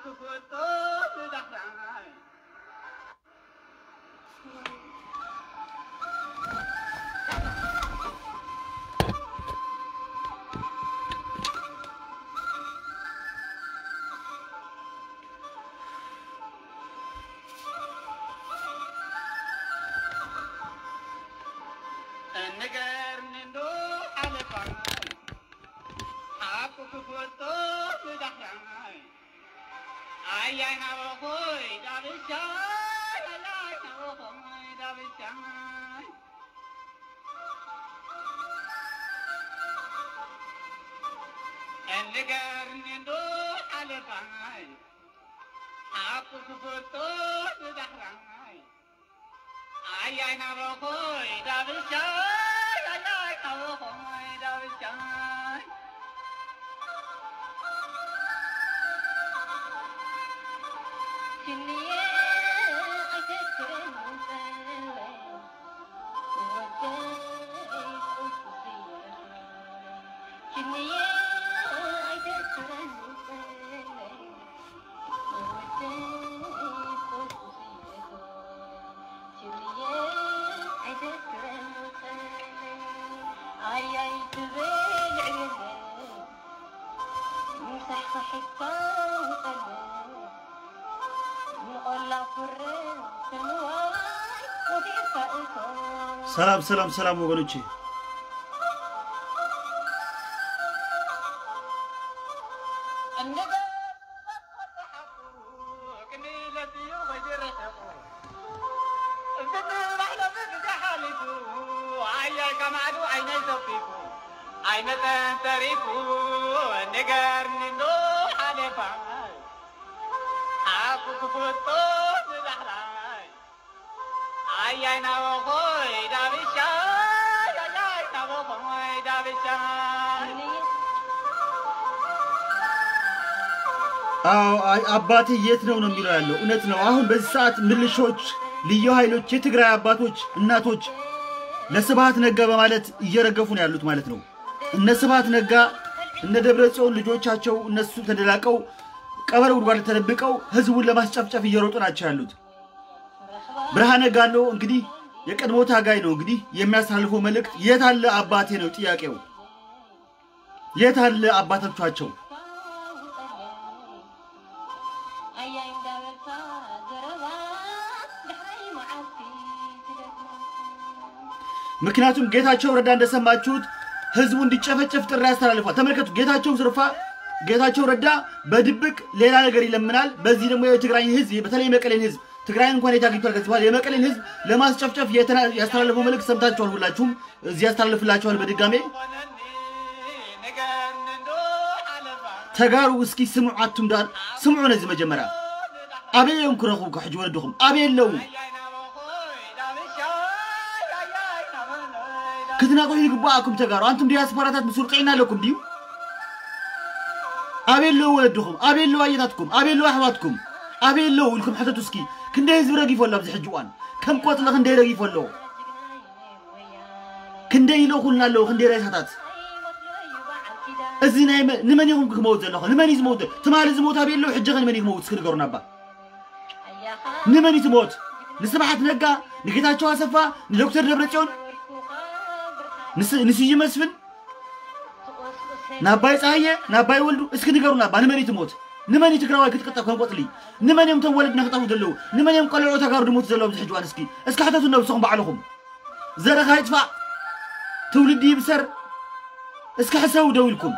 ንገርኒ ዶ ሓለፋይ ሓቁ ክፈልጦ ብዳሕራይ ኣያይ ናበኾይ ዳብሻይ ኣያይ ናበኾይ ዳብሻይ ንገርኒ ዶ ሓለፋይ ሓቁ ክፈልጦ ብዳሕራይ ኣያይ ናበኾይ ዳብሻይ ኣያይ ናበኾይ ዳብሻይ ሰላም ሰላም ሰላም ወገኖቼ ዓይነተንተሪፉ ንገርኒ ዶ ሓለፋ ሓቁ ክፍቶ ንዳሕራይ ኣያይ ናበኾይ ዳብሻይ ኣያይ ናበኾይ ዳብሻይ አዎ አይ- አባቴ የት ነው ነው የሚለው ያለው እውነት ነው። አሁን በዚህ ሰዓት ምልሾች፣ ልዩ ኃይሎች፣ የትግራይ አባቶች፣ እናቶች ለስብሃት ነጋ በማለት እየረገፉ ነው ያሉት ማለት ነው። እነ ስብሃት ነጋ እነ ደብረ ጽዮን ልጆቻቸው እነሱ ተደላቀው ቀበረ ጉድጓድ ተደብቀው ህዝቡን ለማስጨፍጨፍ እየሮጡ ናቸው ያሉት። ብርሃነ ጋሎ እንግዲህ የቀድሞ ታጋይ ነው እንግዲህ የሚያስተላልፈው መልእክት የት አለ አባቴ ነው ጥያቄው። የት አለ አባቶቻቸው? ምክንያቱም ጌታቸው ረዳ እንደሰማችሁት ህዝቡ እንዲጨፈጨፍ ጥሪ ያስተላልፏል። ተመልከቱ፣ ጌታቸው ዝርፋ ጌታቸው ረዳ በድብቅ ሌላ ነገር ይለምናል። በዚህ ደግሞ የትግራይን ህዝብ በተለይ የመቀሌን ህዝብ ትግራይን እንኳን የት አግኝቷል ከዚህ በኋላ የመቀሌን ህዝብ ለማስጨፍጨፍ የተና- ያስተላለፈው መልእክት ሰምታችኋል። ሁላችሁም እዚህ ያስተላልፍላችኋል በድጋሜ ኮነኒ ንገርኒ ዶ ሓለፋ ተጋሩ እስኪ ስምዑ አቱም ዳር ስምዑ ነዚ መጀመርያ ኣበየዮም ክረኽቡ ሕጂ ወለድኹም ኣበየ ኣለዉ ኣያይ ናበኾይ ዳብሻይ ኣያይ ናበለይ ክትናቆዩ ይግባኣኩም ተጋሩ አንቱም ዲያስፖራታት ምስ ውርቅዕና ኣለኩም ድዩ ኣበየ ኣለዉ ወለድኹም ኣበየ ኣለዉ ኣየታትኩም ኣበየ ኣለዉ ኣሕዋትኩም ኣበየ ኣለዉ ኢልኩም ሕተቱ እስኪ ክንደይ ህዝቢ ረጊፎ ኣሎ ኣብዚ ሕጂ እዋን ከም ቆፅሊ ክንደይ ረጊፎ ኣሎ ክንደይ ኢለኹልና ኣለዉ ክንደይ ሬሳታት እዚ ናይ መ- ንመን ኢኹም ክመውት ዘለኹ ንመን እዩ ዝመውት ትማሊ ዝሞት ኣበየ ኣለዉ ሕጂ ኸ ንመን እዩ ክመውት እስኪ ንገሩና ባ ንመን እዩ ትሞት ንስብሓት ነጋ ንጌታቸው ኣሰፋ ንዶክተር ደብረፅዮን ንስ- ንስዩ መስፍን ናባይ ፀሃየ ናባይ ወልዱ እስኪ ንገሩና ባ ንመን እዩ ትሞት ንመን እዩ ትግራዋይ ክትቅጠፍ ከም ቆፅሊ ንመን እዮም ቶም ወለድና ክጠፉ ዘለዉ ንመን እዮም ቆልዑ ተጋሩ ድሞቱ ዘለዉ ኣብዚ ሕጂ እዋን እስኪ እስኪ ሕተቱ ነብስኹም ባዕልኹም ዘረኻ ይጥፋእ ትውልዲ ይብሰር እስኪ ሕሰቡ ደው ኢልኩም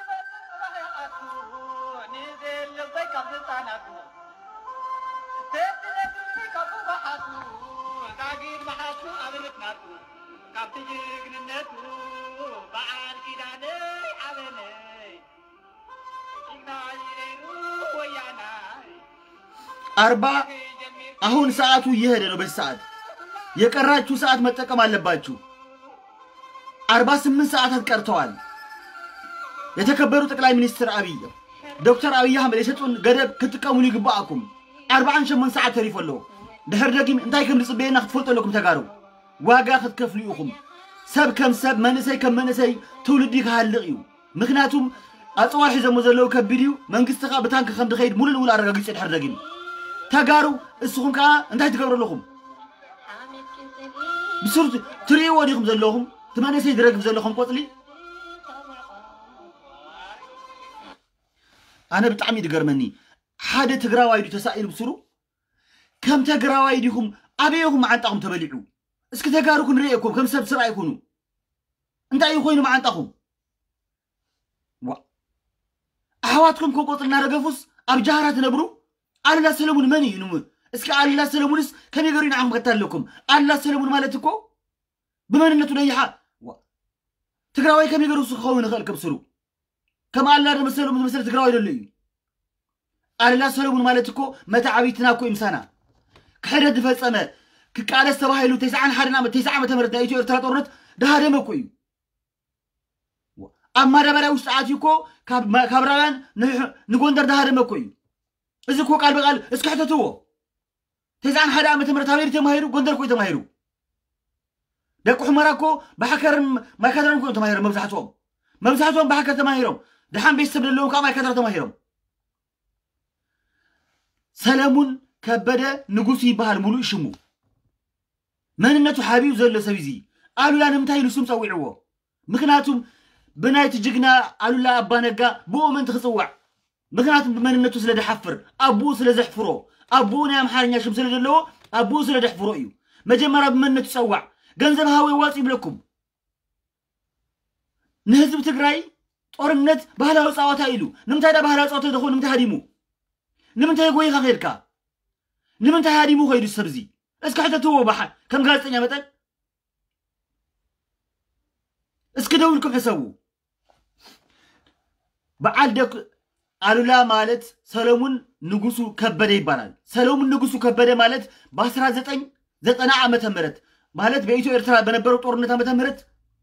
ካብቲ ጅግንነቱ በዓል ኪዳነይ ዓበነይ ጅግናይ ነይሩ ወያናይ አርባ አሁን ሰዓቱ እየሄደ ነው። በዚህ ሰዓት የቀራችሁ ሰዓት መጠቀም አለባችሁ። አርባ ስምንት ሰዓታት ቀርተዋል። የተከበሩ ጠቅላይ ሚኒስትር አብይ ዶክተር አብይ አሕመድ የሰጡን ገደብ ክትጥቀሙሉ ይግባአኩም። ኣርባዓን ሸሞን ሰዓት ተሪፉ ኣሎ ድሕር ደጊም እንታይ ከም ዝፅበየና ክትፈልጡ ኣለኩም ተጋሩ ዋጋ ክትከፍሉ ኢኹም ሰብ ከም ሰብ መንእሰይ ከም መንእሰይ ትውልዲ ክሃልቕ እዩ ምክንያቱም ኣፅዋር ሒዘሞ ዘለዉ ከቢድ እዩ መንግስቲ ከዓ ብታንኪ ከም ዝኸይድ ሙሉእ ንሙሉእ ኣረጋጊፁ ድሕር ደጊሙ ተጋሩ እስኹም ከዓ እንታይ ትገብሩ ኣለኹም ብስሩ ትርእይዎ ዲኹም ዘለኹም እቲ መንእሰይ ዝረግፍ ዘለኹም ቆፅሊ ኣነ ብጣዕሚ እዩ ዝገርመኒ ሓደ ትግራዋይ ድዩ ተሳኢሉ ብስሩ ከም ተግራዋይ ዲኹም ኣበየኹም መዓንጣኹም ተበሊዑ እስኪ ተጋሩ ክንሪአኩም ከም ሰብ ስራ ይኹኑ እንታይ እዩ ኮይኑ መዓንጣኹም ዋ ኣሕዋትኩም ከም ቆፅሊ እናረገፉስ ኣብ ጃሃራ ትነብሩ ኣሉላ ሰለሙን መን እዩ ንሙ እስኪ ኣሉላ ሰለሙንስ ከመይ ገሩ ንዓኹም ከተለኩም ኣሉላ ሰለሙን ማለት እኮ ብመንነቱ ነይሓ ዋ ትግራዋይ ከመይ ገሩ ክኸውን ይኽእል ከብስሩ ከም ኣሉላ መሰሎም ዝመሰለ ትግራዋይ ደሎ እዩ ኣሉላ ሰለሙን ማለት እኮ መታ ዓበይትና እኮ ይምሳና ክሕደት ዝፈፀመ ክቃለስ ተባሂሉ ተስዓን ሓደን ዓመት ተስዓ ዓመተ ምህረት ናይ ኢትዮ ኤርትራ ጦርነት ዳሃደመ እኮ እዩ ኣብ ማዳበርያ ውሽጢ ኣትዩ እኮ ካብ ራውያን ንጎንደር ዳሃደመ እኮ እዩ እዚ እኮ ቃል ብቃል እስኪ ሕተትዎ ተስዓን ሓደ ዓመተ ምህረት ኣበይሩ ተማሂሩ ጎንደር ኮ ተማሂሩ ደቂ ሑመራ እኮ ብሓከርን ማይካድራን ኮ ተማሂሮም መብዛሕትኦም መብዛሕትኦም ብሓከር ተማሂሮም ድሓን ቤተሰብ ዘለዎም ከዓ ማይካድራ ተማሂሮም ሰለሙን ከበደ ንጉሱ ይበሃል ሙሉእ ሽሙ መንነቱ ሓቢቡ ዘሎ ሰብ እዚ ኣሉላ ንምንታይ ኢሉ ስም ፀዊዕዎ ምክንያቱም ብናይቲ ጅግና ኣሉላ ኣባነጋ ብኡ ምንቲ ክፅዋዕ ምክንያቱም ብመንነቱ ስለ ድሓፍር ኣቦኡ ስለ ዘሕፍሮ ኣቦኡ ናይ ኣምሓርኛ ሽም ስለ ዘለዎ ኣቦኡ ስለ ደሕፍሮ እዩ መጀመርያ ብመንነቱ ፀዋዕ ገንዘብ ሃወ ዋፅ ይብለኩም ንህዝቢ ትግራይ ጦርነት ባህላዊ ፀዋታ ኢሉ ንምንታይ ዳ ባህላዊ ፀዋታ ዝኸውን ንምንታይ ሃዲሙ ንምንታይ ጎይኻ ከይድካ ንምንታይ ሃዲሙ ከይዱ ሰብ እዚ እስኪ ሕተትዎ ባሓ ከም ጋዜጠኛ መጠን እስኪ ደው ኢልኩም ሕሰቡ በዓል ደክ ኣሉላ ማለት ሰሎሙን ንጉሱ ከበደ ይባላል ሰሎሙን ንጉሱ ከበደ ማለት በ1990 ዓመተ ምህረት ማለት በኢትዮ ኤርትራ በነበረው ጦርነት ዓመተ ምህረት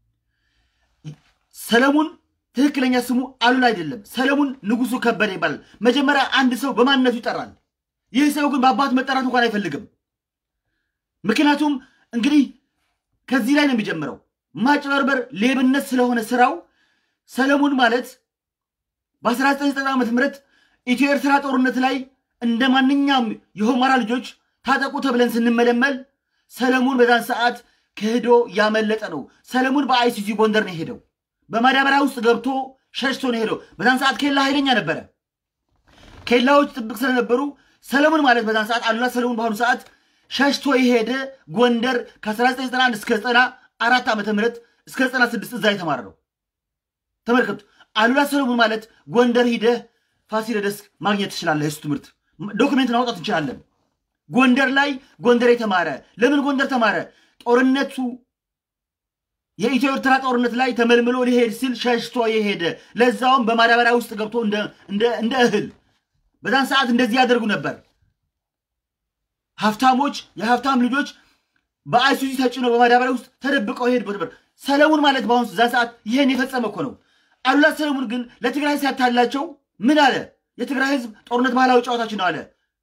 ሰለሙን ትክክለኛ ስሙ አሉላ አይደለም። ሰለሙን ንጉሱ ከበደ ይባላል። መጀመሪያ አንድ ሰው በማንነቱ ይጠራል። ይህ ሰው ግን በአባቱ መጠራት እንኳን አይፈልግም። ምክንያቱም እንግዲህ ከዚህ ላይ ነው የሚጀምረው። ማጭበርበር፣ ሌብነት ስለሆነ ስራው ሰለሞን ማለት በ1990 ዓ ም ኢትዮ ኤርትራ ጦርነት ላይ እንደ ማንኛውም የሆማራ ልጆች ታጠቁ ተብለን ስንመለመል ሰለሞን በዛን ሰዓት ክህዶ ያመለጠ ነው። ሰለሞን በአይሲጂ ጎንደር ነው የሄደው። በማዳበሪያ ውስጥ ገብቶ ሸሽቶ ነው የሄደው። በዛን ሰዓት ኬላ ኃይለኛ ነበረ። ኬላዎች ጥብቅ ስለነበሩ ሰለሞን ማለት በዛን ሰዓት አሉላ ሰለሞን በአሁኑ ሰዓት ሸሽቶ የሄደ ጎንደር ከ1991 እስከ 94 ዓመተ ምህረት እስከ 96 እዛ የተማረ ነው። ተመልከቱ። አሉላ ሰለሞን ማለት ጎንደር ሂደህ ፋሲለደስ ማግኘት ትችላለህ። የሱ ትምህርት ዶክሜንት ማውጣት እንችላለን። ጎንደር ላይ ጎንደር የተማረ ለምን ጎንደር ተማረ? ጦርነቱ የኢትዮ ኤርትራ ጦርነት ላይ ተመልምሎ ሊሄድ ሲል ሸሽቶ የሄደ ለዛውም በማዳበሪያ ውስጥ ገብቶ እንደ እህል በዛን ሰዓት እንደዚህ ያደርጉ ነበር። ሀብታሞች የሀብታም ልጆች በአይሱዚ ተጭኖ በማዳበሪያ ውስጥ ተደብቀው ይሄድ ነበር። ሰለሞን ማለት በአሁኑ ዛ ሰዓት ይሄን የፈጸመ እኮ ነው። አሉላ ሰለሞን ግን ለትግራይ ሲያታላቸው ምን አለ? የትግራይ ህዝብ ጦርነት ባህላዊ ጨዋታችን ነው አለ።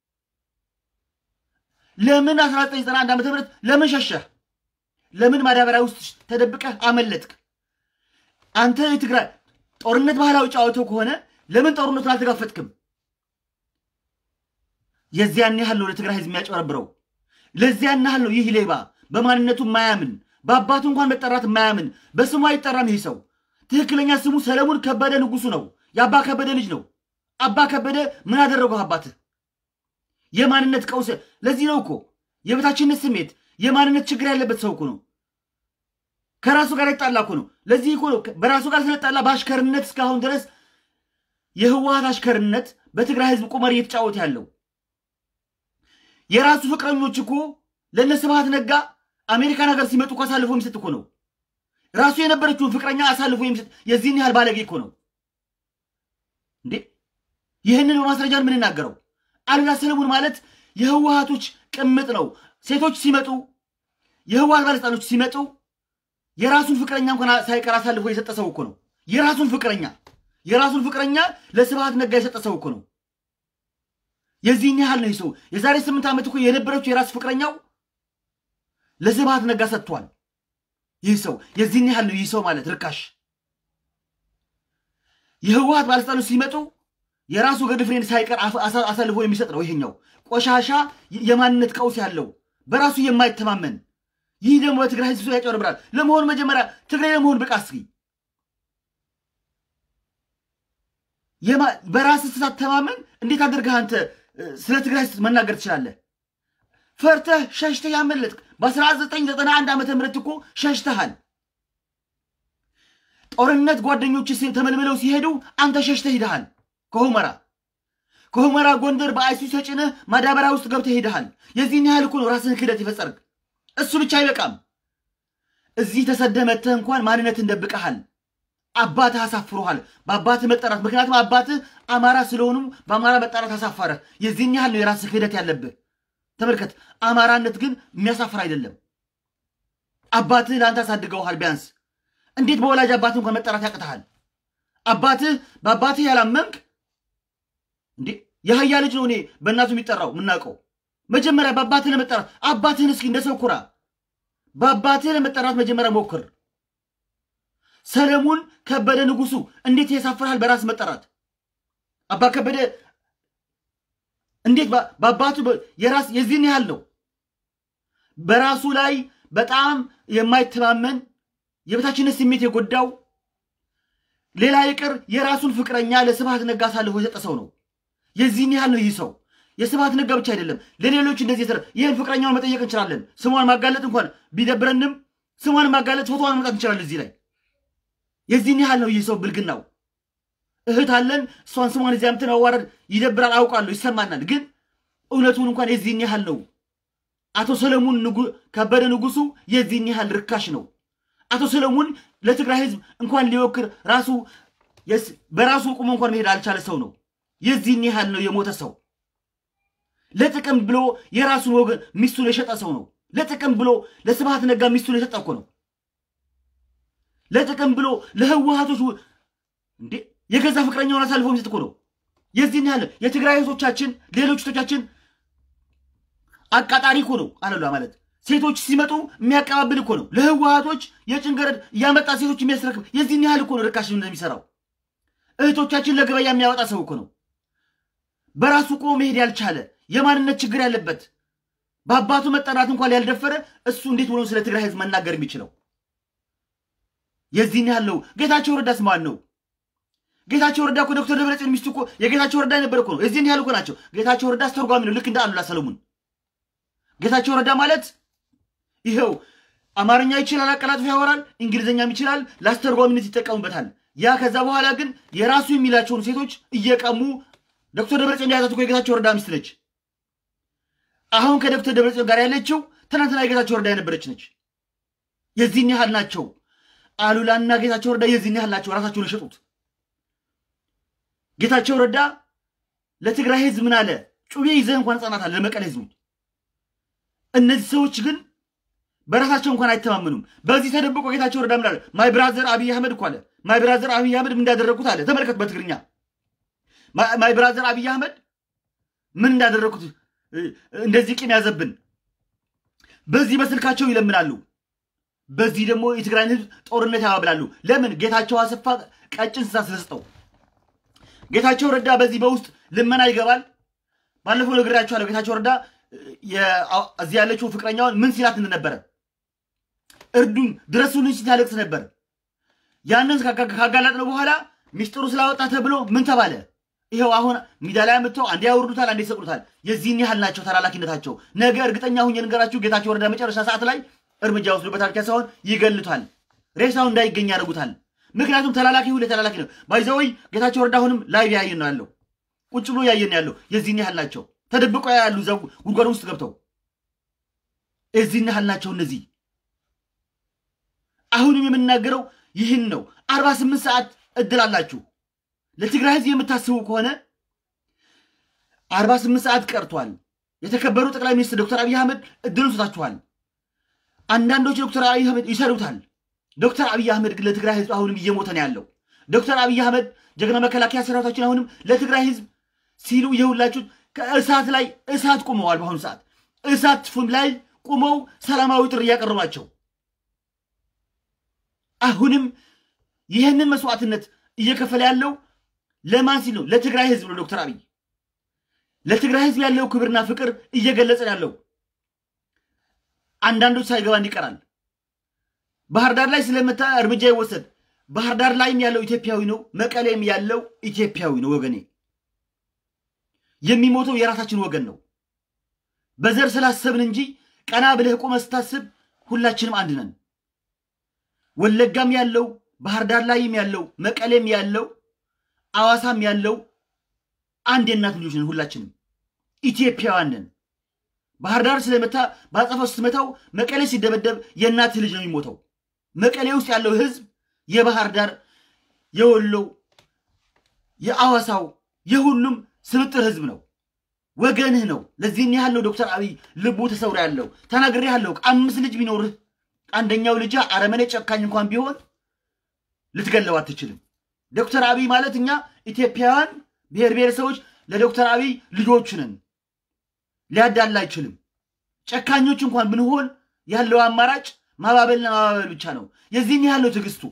ለምን 1991 ዓ ም ለምን ሸሸህ? ለምን ማዳበሪያ ውስጥ ተደብቀህ አመለጥክ? አንተ የትግራይ ጦርነት ባህላዊ ጨዋታው ከሆነ ለምን ጦርነቱን አልተጋፈጥክም? የዚያን ያህል ነው ለትግራይ ህዝብ የሚያጨበረብረው። ለዚያን ያህል ነው ይህ ሌባ በማንነቱ የማያምን በአባቱ እንኳን መጠራት የማያምን በስሙ አይጠራም። ይህ ሰው ትክክለኛ ስሙ ሰለሞን ከበደ ንጉሱ ነው። የአባ ከበደ ልጅ ነው። አባ ከበደ ምን አደረገው? አባትህ የማንነት ቀውስ። ለዚህ ነው እኮ የበታችነት ስሜት የማንነት ችግር ያለበት ሰው እኮ ነው። ከራሱ ጋር የተጣላ እኮ ነው። ለዚህ እኮ ነው በራሱ ጋር ስለጣላ በአሽከርነት እስካሁን ድረስ የህወሀት አሽከርነት በትግራይ ህዝብ ቁመር እየተጫወተ ያለው የራሱ ፍቅረኞች እኮ ለእነ ስብሃት ነጋ አሜሪካን ሀገር ሲመጡ እኮ አሳልፎ የሚሰጥ እኮ ነው። ራሱ የነበረችውን ፍቅረኛ አሳልፎ የሚሰጥ የዚህን ያህል ባለጌ እኮ ነው እንዴ! ይህንን በማስረጃ የምንናገረው አሉላ ሰለሞን ማለት የህወሀቶች ቅምጥ ነው። ሴቶች ሲመጡ የህወሀት ባለስልጣኖች ሲመጡ የራሱን ፍቅረኛ እንኳን ሳይቀር አሳልፎ የሰጠ ሰው እኮ ነው። የራሱን ፍቅረኛ የራሱን ፍቅረኛ ለስብሃት ነጋ የሰጠ ሰው እኮ ነው። የዚህን ያህል ነው ሰው። የዛሬ ስምንት ዓመት እኮ የነበረችው የራስ ፍቅረኛው ለስብሃት ነጋ ሰጥቷል። ይህ ሰው የዚህን ያህል ነው። ይህ ሰው ማለት ርካሽ የህወሀት ባለስልጣኖች ሲመጡ የራሱ ገድ ፍሬንድ ሳይቀር አሳልፎ የሚሰጥ ነው። ይሄኛው ቆሻሻ የማንነት ቀውስ ያለው በራሱ የማይተማመን ይህ ደግሞ በትግራይ ህዝብ ያጨርብራል። ለመሆኑ መጀመሪያ ትግራይ ለመሆን ብቃ እስኪ በራስ ስትተማመን እንዴት አድርገህ አንተ ስለ ትግራይ መናገር ትችላለህ? ፈርተህ ሸሽተህ ያመለጥክ በ1991 ዓመተ ምህረት እኮ ሸሽተሃል። ጦርነት ጓደኞች ተመልምለው ሲሄዱ አንተ ሸሽተህ ሂደሃል። ከሁመራ ከሁመራ ጎንደር በአይሱ ተጭነህ ማዳበሪያ ውስጥ ገብተህ ሄደሃል። የዚህን ያህል እኮ ነው ራስህን ክህደት የፈጸርክ። እሱ ብቻ አይበቃም። እዚህ ተሰደህ መጥተህ እንኳን ማንነትን ደብቀሃል። አባትህ አሳፍሮሃል በአባትህ መጠራት። ምክንያቱም አባትህ አማራ ስለሆኑ በአማራ መጠራት አሳፈረህ። የዚህን ያህል ነው የራስህ ክህደት ያለብህ። ተመልከት፣ አማራነት ግን የሚያሳፍር አይደለም። አባትህ ለአንተ አሳድገውሃል። ቢያንስ እንዴት በወላጅ አባትህ እንኳን መጠራት ያቅተሃል? አባትህ በአባትህ ያላመንክ እንዴ የአህያ ልጅ ነው እኔ በእናቱ የሚጠራው የምናውቀው። መጀመሪያ በአባትህ ለመጠራት አባትህን እስኪ እንደ ሰው ኩራ። በአባትህ ለመጠራት መጀመሪያ ሞክር። ሰለሞን ከበደ ንጉሱ እንዴት ያሳፍርሃል በራስ መጠራት። አባ ከበደ እንዴት በአባቱ የራስ የዚህን ያህል ነው። በራሱ ላይ በጣም የማይተማመን የበታችነት ስሜት የጎዳው ሌላ ይቅር የራሱን ፍቅረኛ ለስብሃት ነጋ አሳልፎ የሰጠ ሰው ነው። የዚህን ያህል ነው ይህ ሰው። የስብሃት ነጋ ብቻ አይደለም፣ ለሌሎች እንደዚህ የሰራ ይህን ፍቅረኛውን መጠየቅ እንችላለን። ስሟን ማጋለጥ እንኳን ቢደብረንም ስሟን ማጋለጥ ፎቶዋን መምጣት እንችላለን እዚህ ላይ የዚህን ያህል ነው ይህ ሰው ብልግናው። እህት አለን እሷን ስሟን እዚያ ምትን አዋረድ ይደብራል፣ አውቃለሁ፣ ይሰማናል። ግን እውነቱን እንኳን የዚህን ያህል ነው። አቶ ሰለሞን ከበደ ንጉሱ የዚህን ያህል ርካሽ ነው። አቶ ሰለሞን ለትግራይ ህዝብ እንኳን ሊወክር ራሱ በራሱ ቁሞ እንኳን መሄድ አልቻለ ሰው ነው። የዚህን ያህል ነው የሞተ ሰው። ለጥቅም ብሎ የራሱን ወገን ሚስቱን የሸጠ ሰው ነው። ለጥቅም ብሎ ለስብሃት ነጋ ሚስቱን የሸጠ እኮ ነው። ለጥቅም ብሎ ለህወሀቶች እንዴ የገዛ ፍቅረኛውን አሳልፎ የሚሰጥ እኮ ነው። የዚህን ያህል የትግራይ እህቶቻችን ሌሎች እህቶቻችን አቃጣሪ እኮ ነው አለሏ ማለት ሴቶች ሲመጡ የሚያቀባብል እኮ ነው። ለህወሀቶች የጭንገረድ እያመጣ ሴቶች የሚያስረክብ የዚህን ያህል እኮ ነው ርካሽ እንደሚሰራው እህቶቻችን ለገበያ የሚያወጣ ሰው እኮ ነው። በራሱ ቆሞ መሄድ ያልቻለ የማንነት ችግር ያለበት በአባቱ መጠራት እንኳን ያልደፈረ እሱ እንዴት ብሎ ስለ ትግራይ ህዝብ መናገር የሚችለው? የዚህን ያህል ነው። ጌታቸው ረዳስ ማን ነው? ጌታቸው ረዳ እኮ ዶክተር ደብረጽዮን ሚስቱ እኮ የጌታቸው ረዳ የነበረ እኮ ነው። የዚህን ያህል እኮ ናቸው። ጌታቸው ረዳ አስተርጓሚ ነው፣ ልክ እንደ አሉላ ሰለሞን። ጌታቸው ረዳ ማለት ይኸው አማርኛ ይችላል፣ አቀላጥፎ ያወራል፣ እንግሊዝኛም ይችላል፣ ለአስተርጓሚነት ይጠቀሙበታል። ያ ከዛ በኋላ ግን የራሱ የሚላቸውን ሴቶች እየቀሙ ዶክተር ደብረጽዮን የያዛት እኮ የጌታቸው ረዳ ሚስት ነች። አሁን ከዶክተር ደብረጽዮን ጋር ያለችው ትናንትና የጌታቸው ረዳ የነበረች ነች። የዚህን ያህል ናቸው። አሉላና ጌታቸው ረዳ የዚህን ያህል ናቸው። ራሳቸውን የሸጡት ጌታቸው ረዳ ለትግራይ ህዝብ ምን አለ? ጩቤ ይዘህ እንኳን ህጻናት አለ ለመቀለ ህዝቡ። እነዚህ ሰዎች ግን በራሳቸው እንኳን አይተማመኑም። በዚህ ተደብቆ ጌታቸው ረዳ ምን አለ? ማይ ብራዘር አብይ አህመድ እኮ አለ። ማይ ብራዘር አብይ አህመድ ምን እንዳደረጉት አለ። ተመልከት በትግርኛ ማይ ብራዘር አብይ አህመድ ምን እንዳደረጉት እንደዚህ ቂም ያዘብን። በዚህ በስልካቸው ይለምናሉ። በዚህ ደግሞ የትግራይን ህዝብ ጦርነት ያባብላሉ። ለምን? ጌታቸው አሰፋ ቀጭን ስሳ ስለሰጠው። ጌታቸው ረዳ በዚህ በውስጥ ልመና ይገባል። ባለፈው ነግሬያቸዋለሁ። ጌታቸው ረዳ እዚህ ያለችው ፍቅረኛውን ምን ሲላት እንደነበረ እርዱን፣ ድረሱልኝ ሲታለቅስ ነበር። ያንን ካጋላጥነው በኋላ ሚስጥሩ ስላወጣ ተብሎ ምን ተባለ? ይኸው አሁን ሚዲያ ላይ አምጥተው አንዴ ያወርዱታል፣ አንዴ ይሰቅሉታል። የዚህን ያህል ናቸው ተላላኪነታቸው። ነገ እርግጠኛ ሁኜ ልንገራችሁ፣ ጌታቸው ረዳ መጨረሻ ሰዓት ላይ እርምጃ ወስዶበታል። ብቻ ሳይሆን ይገሉታል፣ ሬሳው እንዳይገኝ ያደርጉታል። ምክንያቱም ተላላኪ ሁሌ ተላላኪ ነው። ባይዘወይ ጌታቸው ረዳ አሁንም ላይቭ ያየን ነው ያለው፣ ቁጭ ብሎ ያየን ያለው። የዚህን ያህል ናቸው ተደብቀው ያሉ እዛ ጉድጓድ ውስጥ ገብተው የዚህን ያህል ናቸው እነዚህ። አሁንም የምናገረው ይህን ነው። አርባ ስምንት ሰዓት እድል አላችሁ። ለትግራይ ህዝብ የምታስቡ ከሆነ አርባ ስምንት ሰዓት ቀርቷል። የተከበሩ ጠቅላይ ሚኒስትር ዶክተር አብይ አህመድ እድሉን ሰጣችኋል። አንዳንዶች ዶክተር አብይ አህመድ ይሰሩታል። ዶክተር አብይ አህመድ ግን ለትግራይ ህዝብ አሁንም እየሞተ ነው ያለው። ዶክተር አብይ አህመድ ጀግና መከላከያ ሰራዊታችን አሁንም ለትግራይ ህዝብ ሲሉ የሁላችሁ ከእሳት ላይ እሳት ቁመዋል። በአሁኑ ሰዓት እሳት ፉም ላይ ቁመው ሰላማዊ ጥሪ እያቀረቡ ናቸው። አሁንም ይህንን መስዋዕትነት እየከፈለ ያለው ለማን ሲል ነው? ለትግራይ ህዝብ ነው። ዶክተር አብይ ለትግራይ ህዝብ ያለው ክብርና ፍቅር እየገለጸ ያለው አንዳንዶች ሳይገባን ይቀራል። ባህር ዳር ላይ ስለመታ እርምጃ ይወሰድ። ባህር ዳር ላይም ያለው ኢትዮጵያዊ ነው። መቀሌም ያለው ኢትዮጵያዊ ነው። ወገኔ የሚሞተው የራሳችን ወገን ነው። በዘር ስላሰብን እንጂ ቀና ብለህ ቆመህ ስታስብ ሁላችንም አንድ ነን። ወለጋም ያለው ባህር ዳር ላይም ያለው መቀሌም ያለው አዋሳም ያለው አንድ የእናት ልጆች ነን። ሁላችንም ኢትዮጵያውያን ነን። ባህር ዳር ስለመታ በአጸፋው ስትመታው መቀሌ ሲደበደብ የእናትህ ልጅ ነው የሚሞተው። መቀሌ ውስጥ ያለው ህዝብ የባህር ዳር፣ የወሎው፣ የአዋሳው የሁሉም ስብጥር ህዝብ ነው። ወገንህ ነው። ለዚህን ያህል ነው ዶክተር አብይ ልቡ ተሰውሮ ያለው። ተናግሬ ያለው አምስት ልጅ ቢኖርህ አንደኛው ልጅ አረመኔ ጨካኝ እንኳን ቢሆን ልትገለው አትችልም። ዶክተር አብይ ማለት እኛ ኢትዮጵያውያን ብሔር ብሔረሰቦች ለዶክተር አብይ ልጆች ነን። ሊያዳላ አይችልም። ጨካኞች እንኳን ብንሆን ያለው አማራጭ ማባበልና ማባበል ብቻ ነው። የዚህን ያህል ነው ትዕግስቱ።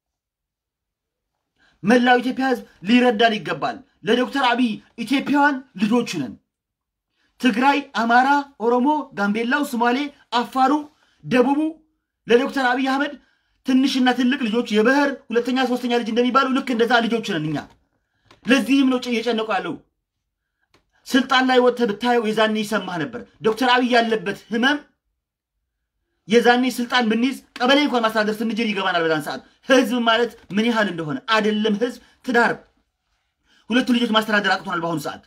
መላው ኢትዮጵያ ህዝብ ሊረዳን ይገባል። ለዶክተር አብይ ኢትዮጵያውያን ልጆች ነን። ትግራይ፣ አማራ፣ ኦሮሞ፣ ጋምቤላው፣ ሶማሌ፣ አፋሩ፣ ደቡቡ ለዶክተር አብይ አህመድ ትንሽና ትልቅ ልጆች የበህር ሁለተኛ ሶስተኛ ልጅ እንደሚባሉ ልክ እንደዛ ልጆች ነን እኛ። ለዚህም ነው እየጨነቁ ያለው። ስልጣን ላይ ወጥተህ ብታየው የዛኔ ይሰማህ ነበር። ዶክተር አብይ ያለበት ህመም የዛኔ ስልጣን ብንይዝ ቀበሌ እንኳን ማስተዳደር ስንጀር ይገባናል። በዛን ሰዓት ህዝብ ማለት ምን ያህል እንደሆነ አይደለም። ህዝብ ትዳር ሁለቱ ልጆች ማስተዳደር አቅቶናል። በአሁኑ ሰዓት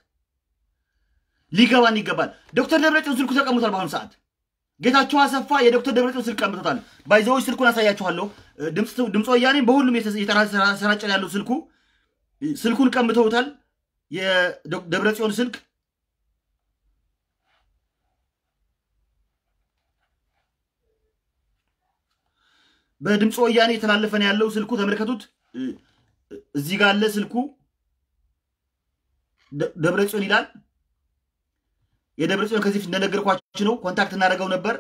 ሊገባን ይገባል። ዶክተር ደብረጽዮን ስልኩ ተቀምጧል። በአሁኑ ሰዓት ጌታቸው አሰፋ የዶክተር ደብረጽዮን ስልክ ቀምቶታል። ባይዘዎች ስልኩን አሳያችኋለሁ። ድምፅ ወያኔም በሁሉም የተሰራጨ ያለው ስልኩ ስልኩን ቀምተውታል። የደብረጽዮን ስልክ በድምፅ ወያኔ የተላለፈን ያለው ስልኩ ተመልከቱት። እዚህ ጋር አለ ስልኩ ደብረጽዮን ይላል። የደብረጽዮን ከዚህ ፊት እንደነገርኳችሁ ነው። ኮንታክት እናደርገው ነበር።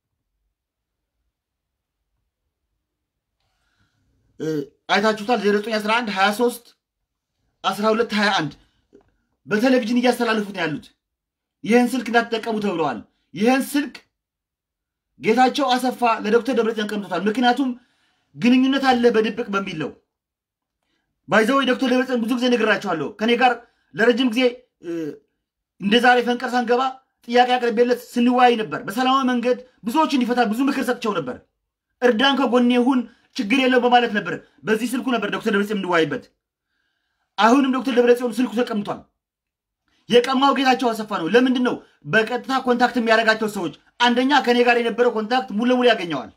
አይታችሁታል። 0911 23 12 21 በቴሌቪዥን እያስተላለፉት ነው ያሉት። ይህን ስልክ እንዳትጠቀሙ ተብለዋል። ይህን ስልክ ጌታቸው አሰፋ ለዶክተር ደብረጽዮን ቀምቶታል። ምክንያቱም ግንኙነት አለ በድብቅ በሚል ነው። ባይዘው ዶክተር ደብረጽዮን ብዙ ጊዜ ነግራቸዋለሁ። ከኔ ጋር ለረጅም ጊዜ እንደ ዛሬ ፈንቀር ሳንገባ ጥያቄ አቅርቤለት ስንወያይ ነበር። በሰላማዊ መንገድ ብዙዎች እንዲፈታ ብዙ ምክር ሰጥቸው ነበር። እርዳን፣ ከጎኔ ሁን፣ ችግር የለው በማለት ነበር። በዚህ ስልኩ ነበር ዶክተር ደብረጽዮን እንወያይበት። አሁንም ዶክተር ደብረጽዮን ስልኩ ተቀምጧል። የቀማው ጌታቸው አሰፋ ነው። ለምንድን ነው በቀጥታ ኮንታክት የሚያደርጋቸው ሰዎች? አንደኛ ከኔ ጋር የነበረው ኮንታክት ሙሉ ለሙሉ ያገኘዋል።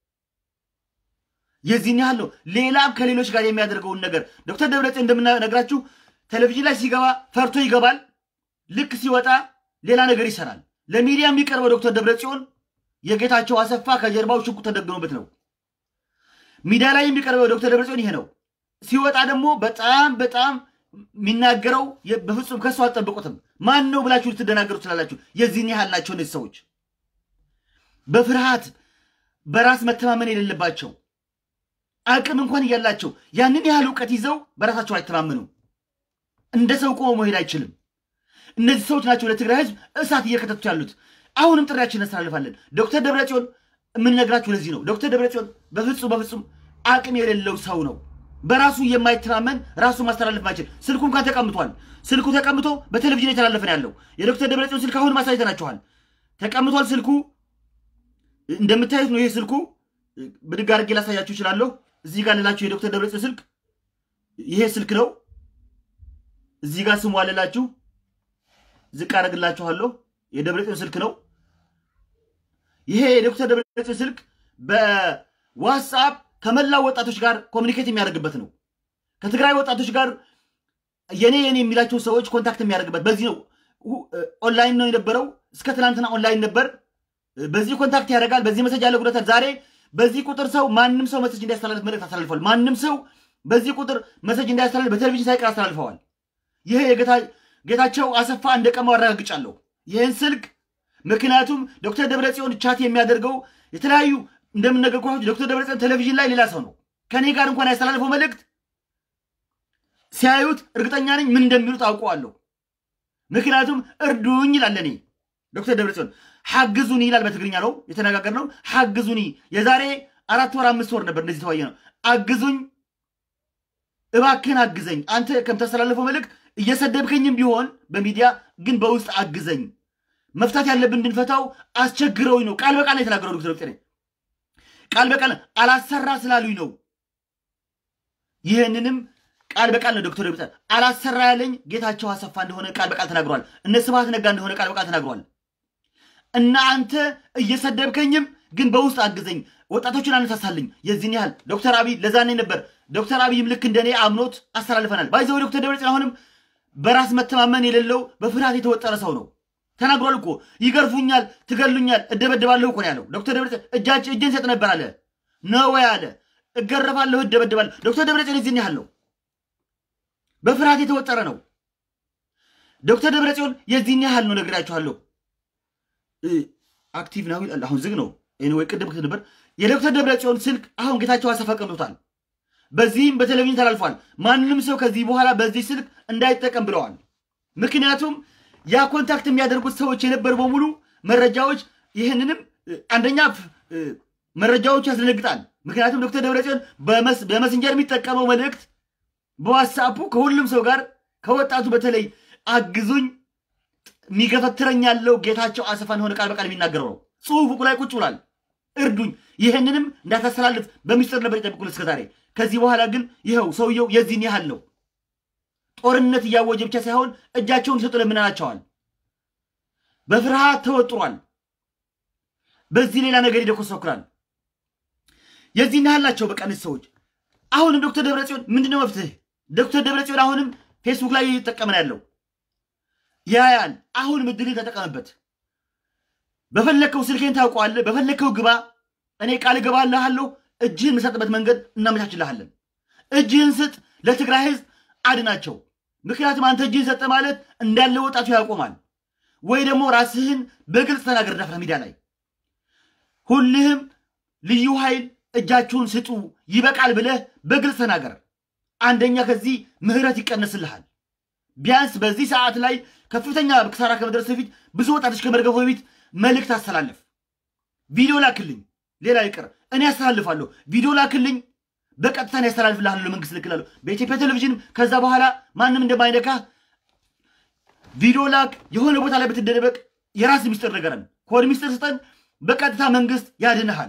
የዚህን ያህል ነው። ሌላም ከሌሎች ጋር የሚያደርገውን ነገር ዶክተር ደብረጽዮን እንደምናነግራችሁ ቴሌቪዥን ላይ ሲገባ ፈርቶ ይገባል። ልክ ሲወጣ ሌላ ነገር ይሰራል። ለሚዲያ የሚቀርበው ዶክተር ደብረጽዮን የጌታቸው አሰፋ ከጀርባው ሽጉጥ ተደግኖበት ነው። ሚዲያ ላይ የሚቀርበው ዶክተር ደብረጽዮን ይሄ ነው። ሲወጣ ደግሞ በጣም በጣም የሚናገረው በፍጹም ከሱ አልጠብቁትም። ማን ነው ብላችሁ ልትደናገሩ ትችላላችሁ። የዚህን ያህል ናቸው እነዚህ ሰዎች። በፍርሃት በራስ መተማመን የሌለባቸው አቅም እንኳን እያላቸው ያንን ያህል እውቀት ይዘው በራሳቸው አይተማመኑም። እንደ ሰው ቆሞ መሄድ አይችልም። እነዚህ ሰዎች ናቸው ለትግራይ ህዝብ እሳት እየከተቱ ያሉት። አሁንም ጥሪያችን እናስተላልፋለን። ዶክተር ደብረጽዮን የምንነግራችሁ ለዚህ ነው። ዶክተር ደብረጽዮን በፍጹም በፍጹም አቅም የሌለው ሰው ነው። በራሱ የማይተማመን ራሱ ማስተላለፍ ማይችል ስልኩ እንኳን ተቀምጧል። ስልኩ ተቀምጦ በቴሌቪዥን የተላለፈን ያለው የዶክተር ደብረጽዮን ስልክ አሁን ማሳይተናችኋል። ተቀምጧል ስልኩ እንደምታዩት ነው። ይሄ ስልኩ ብድግ አድርጌ ላሳያችሁ እችላለሁ። እዚህ ጋር ልላችሁ የዶክተር ደብረጽዮን ስልክ ይሄ ስልክ ነው። እዚህ ጋር ስሙ አለላችሁ ዝቅ አደርግላችኋለሁ። የደብረጽዮን ስልክ ነው። ይሄ የዶክተር ደብረጽዮን ስልክ በዋትስአፕ ከመላው ወጣቶች ጋር ኮሚኒኬት የሚያደርግበት ነው። ከትግራይ ወጣቶች ጋር የኔ የኔ የሚላቸው ሰዎች ኮንታክት የሚያደርግበት በዚህ ነው። ኦንላይን ነው የነበረው። እስከ ትናንትና ኦንላይን ነበር። በዚህ ኮንታክት ያደርጋል። በዚህ መሰጅ ያለ ጉዳታል። ዛሬ በዚህ ቁጥር ሰው ማንም ሰው መሰጅ እንዲያስተላልፍ መልእክት አስተላልፈዋል። ማንም ሰው በዚህ ቁጥር መሰጅ እንዲያስተላልፍ በቴሌቪዥን ሳይቀር አስተላልፈዋል። ይሄ ጌታቸው አሰፋ እንደቀማው አረጋግጫለሁ ይህን ስልክ ምክንያቱም ዶክተር ደብረጽዮን ቻት የሚያደርገው የተለያዩ እንደምነገርኳችሁ ዶክተር ደብረጽዮን ቴሌቪዥን ላይ ሌላ ሰው ነው። ከኔ ጋር እንኳን ያስተላልፈው መልእክት ሲያዩት እርግጠኛ ነኝ ምን እንደሚሉት አውቀዋለሁ። ምክንያቱም እርዱኝ ይላል እኔ ዶክተር ደብረጽዮን ሐግዙኒ ይላል። በትግርኛ ነው የተነጋገርነው። ሐግዙኒ የዛሬ አራት ወር አምስት ወር ነበር እንደዚህ ተወያየ ነው። አግዙኝ እባክህን አግዘኝ። አንተ ከምታስተላልፈው መልእክት እየሰደብከኝም ቢሆን በሚዲያ ግን በውስጥ አግዘኝ። መፍታት ያለብን እንድንፈታው አስቸግረውኝ ነው። ቃል በቃል ነው የተናገረው ዶክተር ደብረጽዮን ቃል በቃል አላሰራ ስላሉኝ ነው። ይህንንም ቃል በቃል ነው ዶክተር ደብረጽዮን አላሰራ ያለኝ ጌታቸው አሰፋ እንደሆነ ቃል በቃል ተናግሯል። እነ ስብሐት ነጋ እንደሆነ ቃል በቃል ተናግሯል። እና አንተ እየሰደብከኝም ግን በውስጥ አግዘኝ፣ ወጣቶችን አነሳሳልኝ። የዚህን ያህል ዶክተር አብይ ለዛኔ ነበር። ዶክተር አብይም ልክ እንደኔ አምኖት አስተላልፈናል። ባይዘው ዶክተር ደብረጽዮን አሁንም በራስ መተማመን የሌለው በፍርሃት የተወጠረ ሰው ነው። ተናግሯል እኮ ይገርፉኛል፣ ትገሉኛል፣ እደበደባለሁ እኮ ነው ያለው ዶክተር ደብረጽዮን። እጃች እጄን ሰጥ ነበር አለ ነው ወይ አለ። እገረፋለሁ፣ እደበደባለሁ። ዶክተር ደብረጽዮን የዚህን ያህል ነው። በፍርሃት የተወጠረ ነው ዶክተር ደብረጽዮን የዚህን ያህል ነው ነግራችኋለሁ። አክቲቭ ነው ይላል። አሁን ዝግ ነው። ወይ ቅድም ነበር። የዶክተር ደብረጽዮን ስልክ አሁን ጌታቸው አሰፋ ቀምቶታል። በዚህም በቴሌቪዥን ተላልፏል። ማንም ሰው ከዚህ በኋላ በዚህ ስልክ እንዳይጠቀም ብለዋል። ምክንያቱም ያ ኮንታክት የሚያደርጉት ሰዎች የነበሩ በሙሉ መረጃዎች ይህንንም አንደኛ መረጃዎቹ ያስደነግጣል። ምክንያቱም ዶክተር ደብረጽዮን በመሰንጀር የሚጠቀመው መልእክት በዋትሳፑ ከሁሉም ሰው ጋር ከወጣቱ በተለይ አግዙኝ የሚገፈትረኝ ያለው ጌታቸው አሰፋ እንደሆነ ቃል በቃል የሚናገረው ነው። ጽሁፉ ላይ ቁጭ ብሏል። እርዱኝ፣ ይህንንም እንዳታስተላልፍ በሚስጥር ነበር የጠብቁን እስከዛሬ። ከዚህ በኋላ ግን ይኸው ሰውየው የዚህን ያህል ነው። ጦርነት እያወጀ ብቻ ሳይሆን እጃቸውን ሲሰጡ ለምናናቸዋል። በፍርሃት ተወጥሯል። በዚህ ሌላ ነገር ይደኮሰኩራል። የዚህን ያህል ናቸው። በቃ እነዚህ ሰዎች አሁንም ዶክተር ደብረጽዮን ምንድነው መፍትሄ? ዶክተር ደብረጽዮን አሁንም ፌስቡክ ላይ እየተጠቀመ ነው ያለው ያያል። አሁንም እድልን ተጠቀምበት። በፈለግከው ስልኬን ታውቀዋለህ። በፈለግከው ግባ። እኔ ቃል እገባልሃለሁ። እጅህን የምሰጥበት መንገድ እናመቻችልሃለን። እጅህን ስጥ፣ ለትግራይ ህዝብ አድናቸው። ምክንያቱም አንተ እጅህን ሰጠ ማለት እንዳለ ወጣቱ ያቆማል። ወይ ደግሞ ራስህን በግልጽ ተናገር ዳፍራ ሚዲያ ላይ ሁልህም ልዩ ኃይል እጃችሁን ስጡ ይበቃል ብለህ በግልጽ ተናገር። አንደኛ ከዚህ ምህረት ይቀነስልሃል። ቢያንስ በዚህ ሰዓት ላይ ከፍተኛ ክሳራ ከመድረስ በፊት ብዙ ወጣቶች ከመርገፉ በፊት መልእክት አስተላለፍ። ቪዲዮ ላክልኝ፣ ሌላ ይቅር እኔ ያስተላልፋለሁ። ቪዲዮ ላክልኝ፣ በቀጥታ እኔ ያስተላልፍልሃለሁ፣ ለመንግስት ልክላለሁ። በኢትዮጵያ ቴሌቪዥንም ከዛ በኋላ ማንም እንደማይነካ ቪዲዮ ላክ። የሆነ ቦታ ላይ ብትደበቅ የራስ ሚስጥር ነገረን፣ ኮድ ሚስጥር ስጠን፣ በቀጥታ መንግስት ያድንሃል።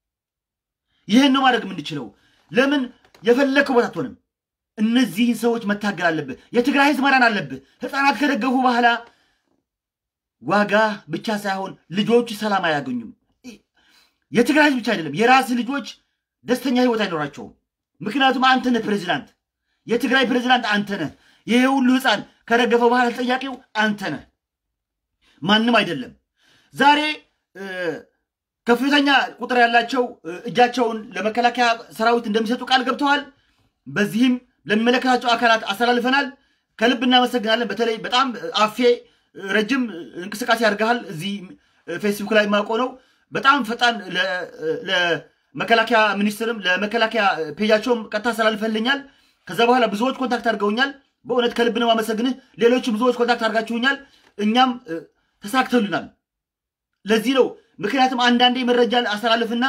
ይህን ነው ማድረግ የምንችለው። ለምን የፈለግከው ቦታ አትሆንም። እነዚህን ሰዎች መታገል አለብህ። የትግራይ ህዝብ መራን አለብህ። ህፃናት ከደገፉ በኋላ ዋጋ ብቻ ሳይሆን ልጆቹ ሰላም አያገኙም። የትግራይ ህዝብ ብቻ አይደለም፣ የራስ ልጆች ደስተኛ ህይወት አይኖራቸውም። ምክንያቱም አንተ ነህ ፕሬዚዳንት፣ የትግራይ ፕሬዚዳንት አንተ ነህ። ይሄ ሁሉ ህፃን ከደገፈ በኋላ ተጠያቂው አንተ ነህ፣ ማንም አይደለም። ዛሬ ከፍተኛ ቁጥር ያላቸው እጃቸውን ለመከላከያ ሰራዊት እንደሚሰጡ ቃል ገብተዋል። በዚህም ለሚመለከታቸው አካላት አስተላልፈናል። ከልብ እናመሰግናለን። በተለይ በጣም አፌ ረጅም እንቅስቃሴ ያደርግሃል። እዚህ ፌስቡክ ላይ የማውቀው ነው። በጣም ፈጣን ለመከላከያ ሚኒስትርም ለመከላከያ ፔጃቸውም ቀጥታ አስተላልፈልኛል። ከዛ በኋላ ብዙዎች ኮንታክት አድርገውኛል። በእውነት ከልብ ነው የማመሰግንህ። ሌሎችም ብዙዎች ኮንታክት አድርጋችሁኛል። እኛም ተሳክተሉናል። ለዚህ ነው ምክንያቱም አንዳንዴ መረጃ አስተላልፍና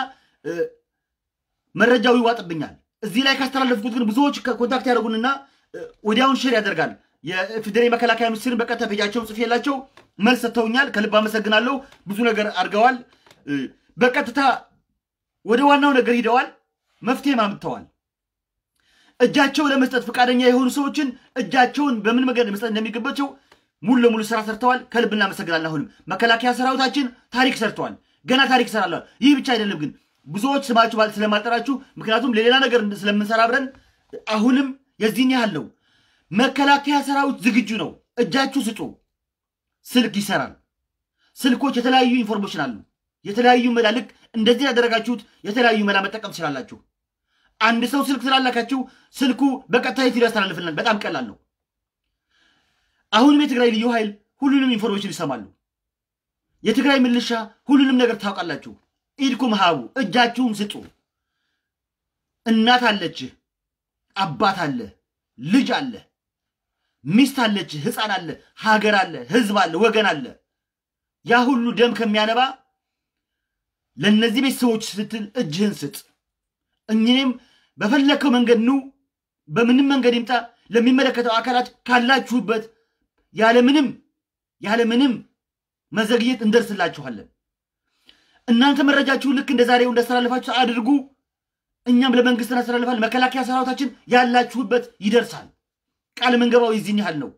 መረጃው ይዋጥብኛል። እዚህ ላይ ካስተላለፍኩት ግን ብዙዎች ኮንታክት ያደርጉንና ወዲያውን ሼር ያደርጋል። የፌዴራል መከላከያ ሚኒስትርን በቀጥታ ፔጃቸውን ጽፌላቸው መልስ ሰጥተውኛል። ከልብ አመሰግናለሁ። ብዙ ነገር አድርገዋል። በቀጥታ ወደ ዋናው ነገር ሂደዋል። መፍትሄም አምጥተዋል። እጃቸው ለመስጠት ፈቃደኛ የሆኑ ሰዎችን እጃቸውን በምን መንገድ መስጠት እንደሚገባቸው ሙሉ ለሙሉ ስራ ሰርተዋል። ከልብ እናመሰግናለን። አሁንም መከላከያ ሰራዊታችን ታሪክ ሰርተዋል። ገና ታሪክ ይሰራል። ይህ ብቻ አይደለም ግን ብዙዎች ስማችሁ ስለማልጠራችሁ ምክንያቱም ለሌላ ነገር ስለምንሰራ አብረን አሁንም የዚህን ያህል ነው። መከላከያ ሰራዊት ዝግጁ ነው። እጃችሁ ስጡ። ስልክ ይሰራል። ስልኮች የተለያዩ ኢንፎርሜሽን አሉ። የተለያዩ መላ ልክ እንደዚህ ያደረጋችሁት የተለያዩ መላ መጠቀም ትችላላችሁ። አንድ ሰው ስልክ ስላላካችሁ ስልኩ በቀጥታ የት ያስተላልፍልናል። በጣም ቀላል ነው። አሁንም የትግራይ ልዩ ኃይል ሁሉንም ኢንፎርሜሽን ይሰማሉ። የትግራይ ምልሻ ሁሉንም ነገር ታውቃላችሁ። ኢድኩም ሀቡ እጃችሁን ስጡ። እናት አለች፣ አባት አለ፣ ልጅ አለ፣ ሚስት አለች፣ ህፃን አለ፣ ሀገር አለ፣ ህዝብ አለ፣ ወገን አለ። ያ ሁሉ ደም ከሚያነባ ለእነዚህ ቤተሰቦች ስትል እጅህን ስጥ። እኝንም በፈለግከው መንገድ ኑ፣ በምንም መንገድ ይምጣ፣ ለሚመለከተው አካላት ካላችሁበት ያለምንም ያለምንም መዘግየት እንደርስላችኋለን። እናንተ መረጃችሁን ልክ እንደ ዛሬው እንዳስተላልፋችሁ አድርጉ። እኛም ለመንግስት እናስተላልፋለን። መከላከያ ሰራዊታችን ያላችሁበት ይደርሳል። ቃል መንገባው የዚህን ያህል ነው።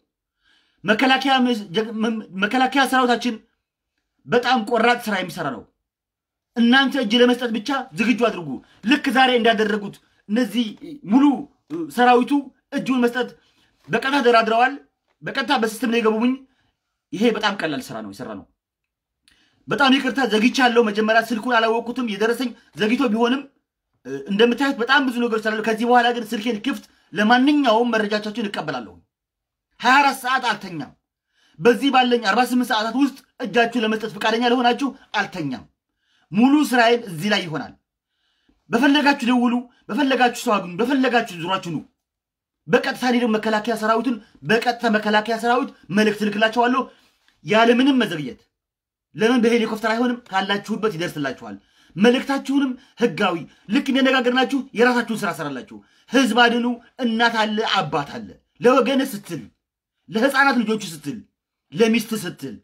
መከላከያ ሰራዊታችን በጣም ቆራጥ ስራ የሚሰራ ነው። እናንተ እጅ ለመስጠት ብቻ ዝግጁ አድርጉ። ልክ ዛሬ እንዳደረጉት እነዚህ ሙሉ ሰራዊቱ እጁን መስጠት በቀጥታ ተደራድረዋል። በቀጥታ በሲስተም ላይ የገቡኝ። ይሄ በጣም ቀላል ስራ ነው የሰራ ነው። በጣም ይቅርታ ዘግቻለሁ። መጀመሪያ ስልኩን አላወቅኩትም። የደረሰኝ ዘግይቶ ቢሆንም እንደምታዩት በጣም ብዙ ነገሮች ስላሉ ከዚህ በኋላ ግን ስልኬን ክፍት ለማንኛውም መረጃቻችሁን እቀበላለሁ። ሀያ አራት ሰዓት አልተኛም። በዚህ ባለኝ አርባ ስምንት ሰዓታት ውስጥ እጃችሁ ለመስጠት ፈቃደኛ ለሆናችሁ አልተኛም። ሙሉ ስራዬን እዚህ ላይ ይሆናል። በፈለጋችሁ ደውሉ፣ በፈለጋችሁ ሰው አግኙ፣ በፈለጋችሁ ዙሯችሁ ኑ። በቀጥታ እኔ ደግሞ መከላከያ ሰራዊትን በቀጥታ መከላከያ ሰራዊት መልእክት ልክላቸዋለሁ ያለምንም መዘግየት። ለምን በሄሊኮፕተር አይሆንም? ካላችሁበት ይደርስላችኋል። መልእክታችሁንም ህጋዊ ልክ እንደነጋገርናችሁ የራሳችሁን ስራ ሰራላችሁ። ህዝብ አድኑ። እናት አለ፣ አባት አለ። ለወገን ስትል፣ ለህፃናት ልጆቹ ስትል፣ ለሚስት ስትል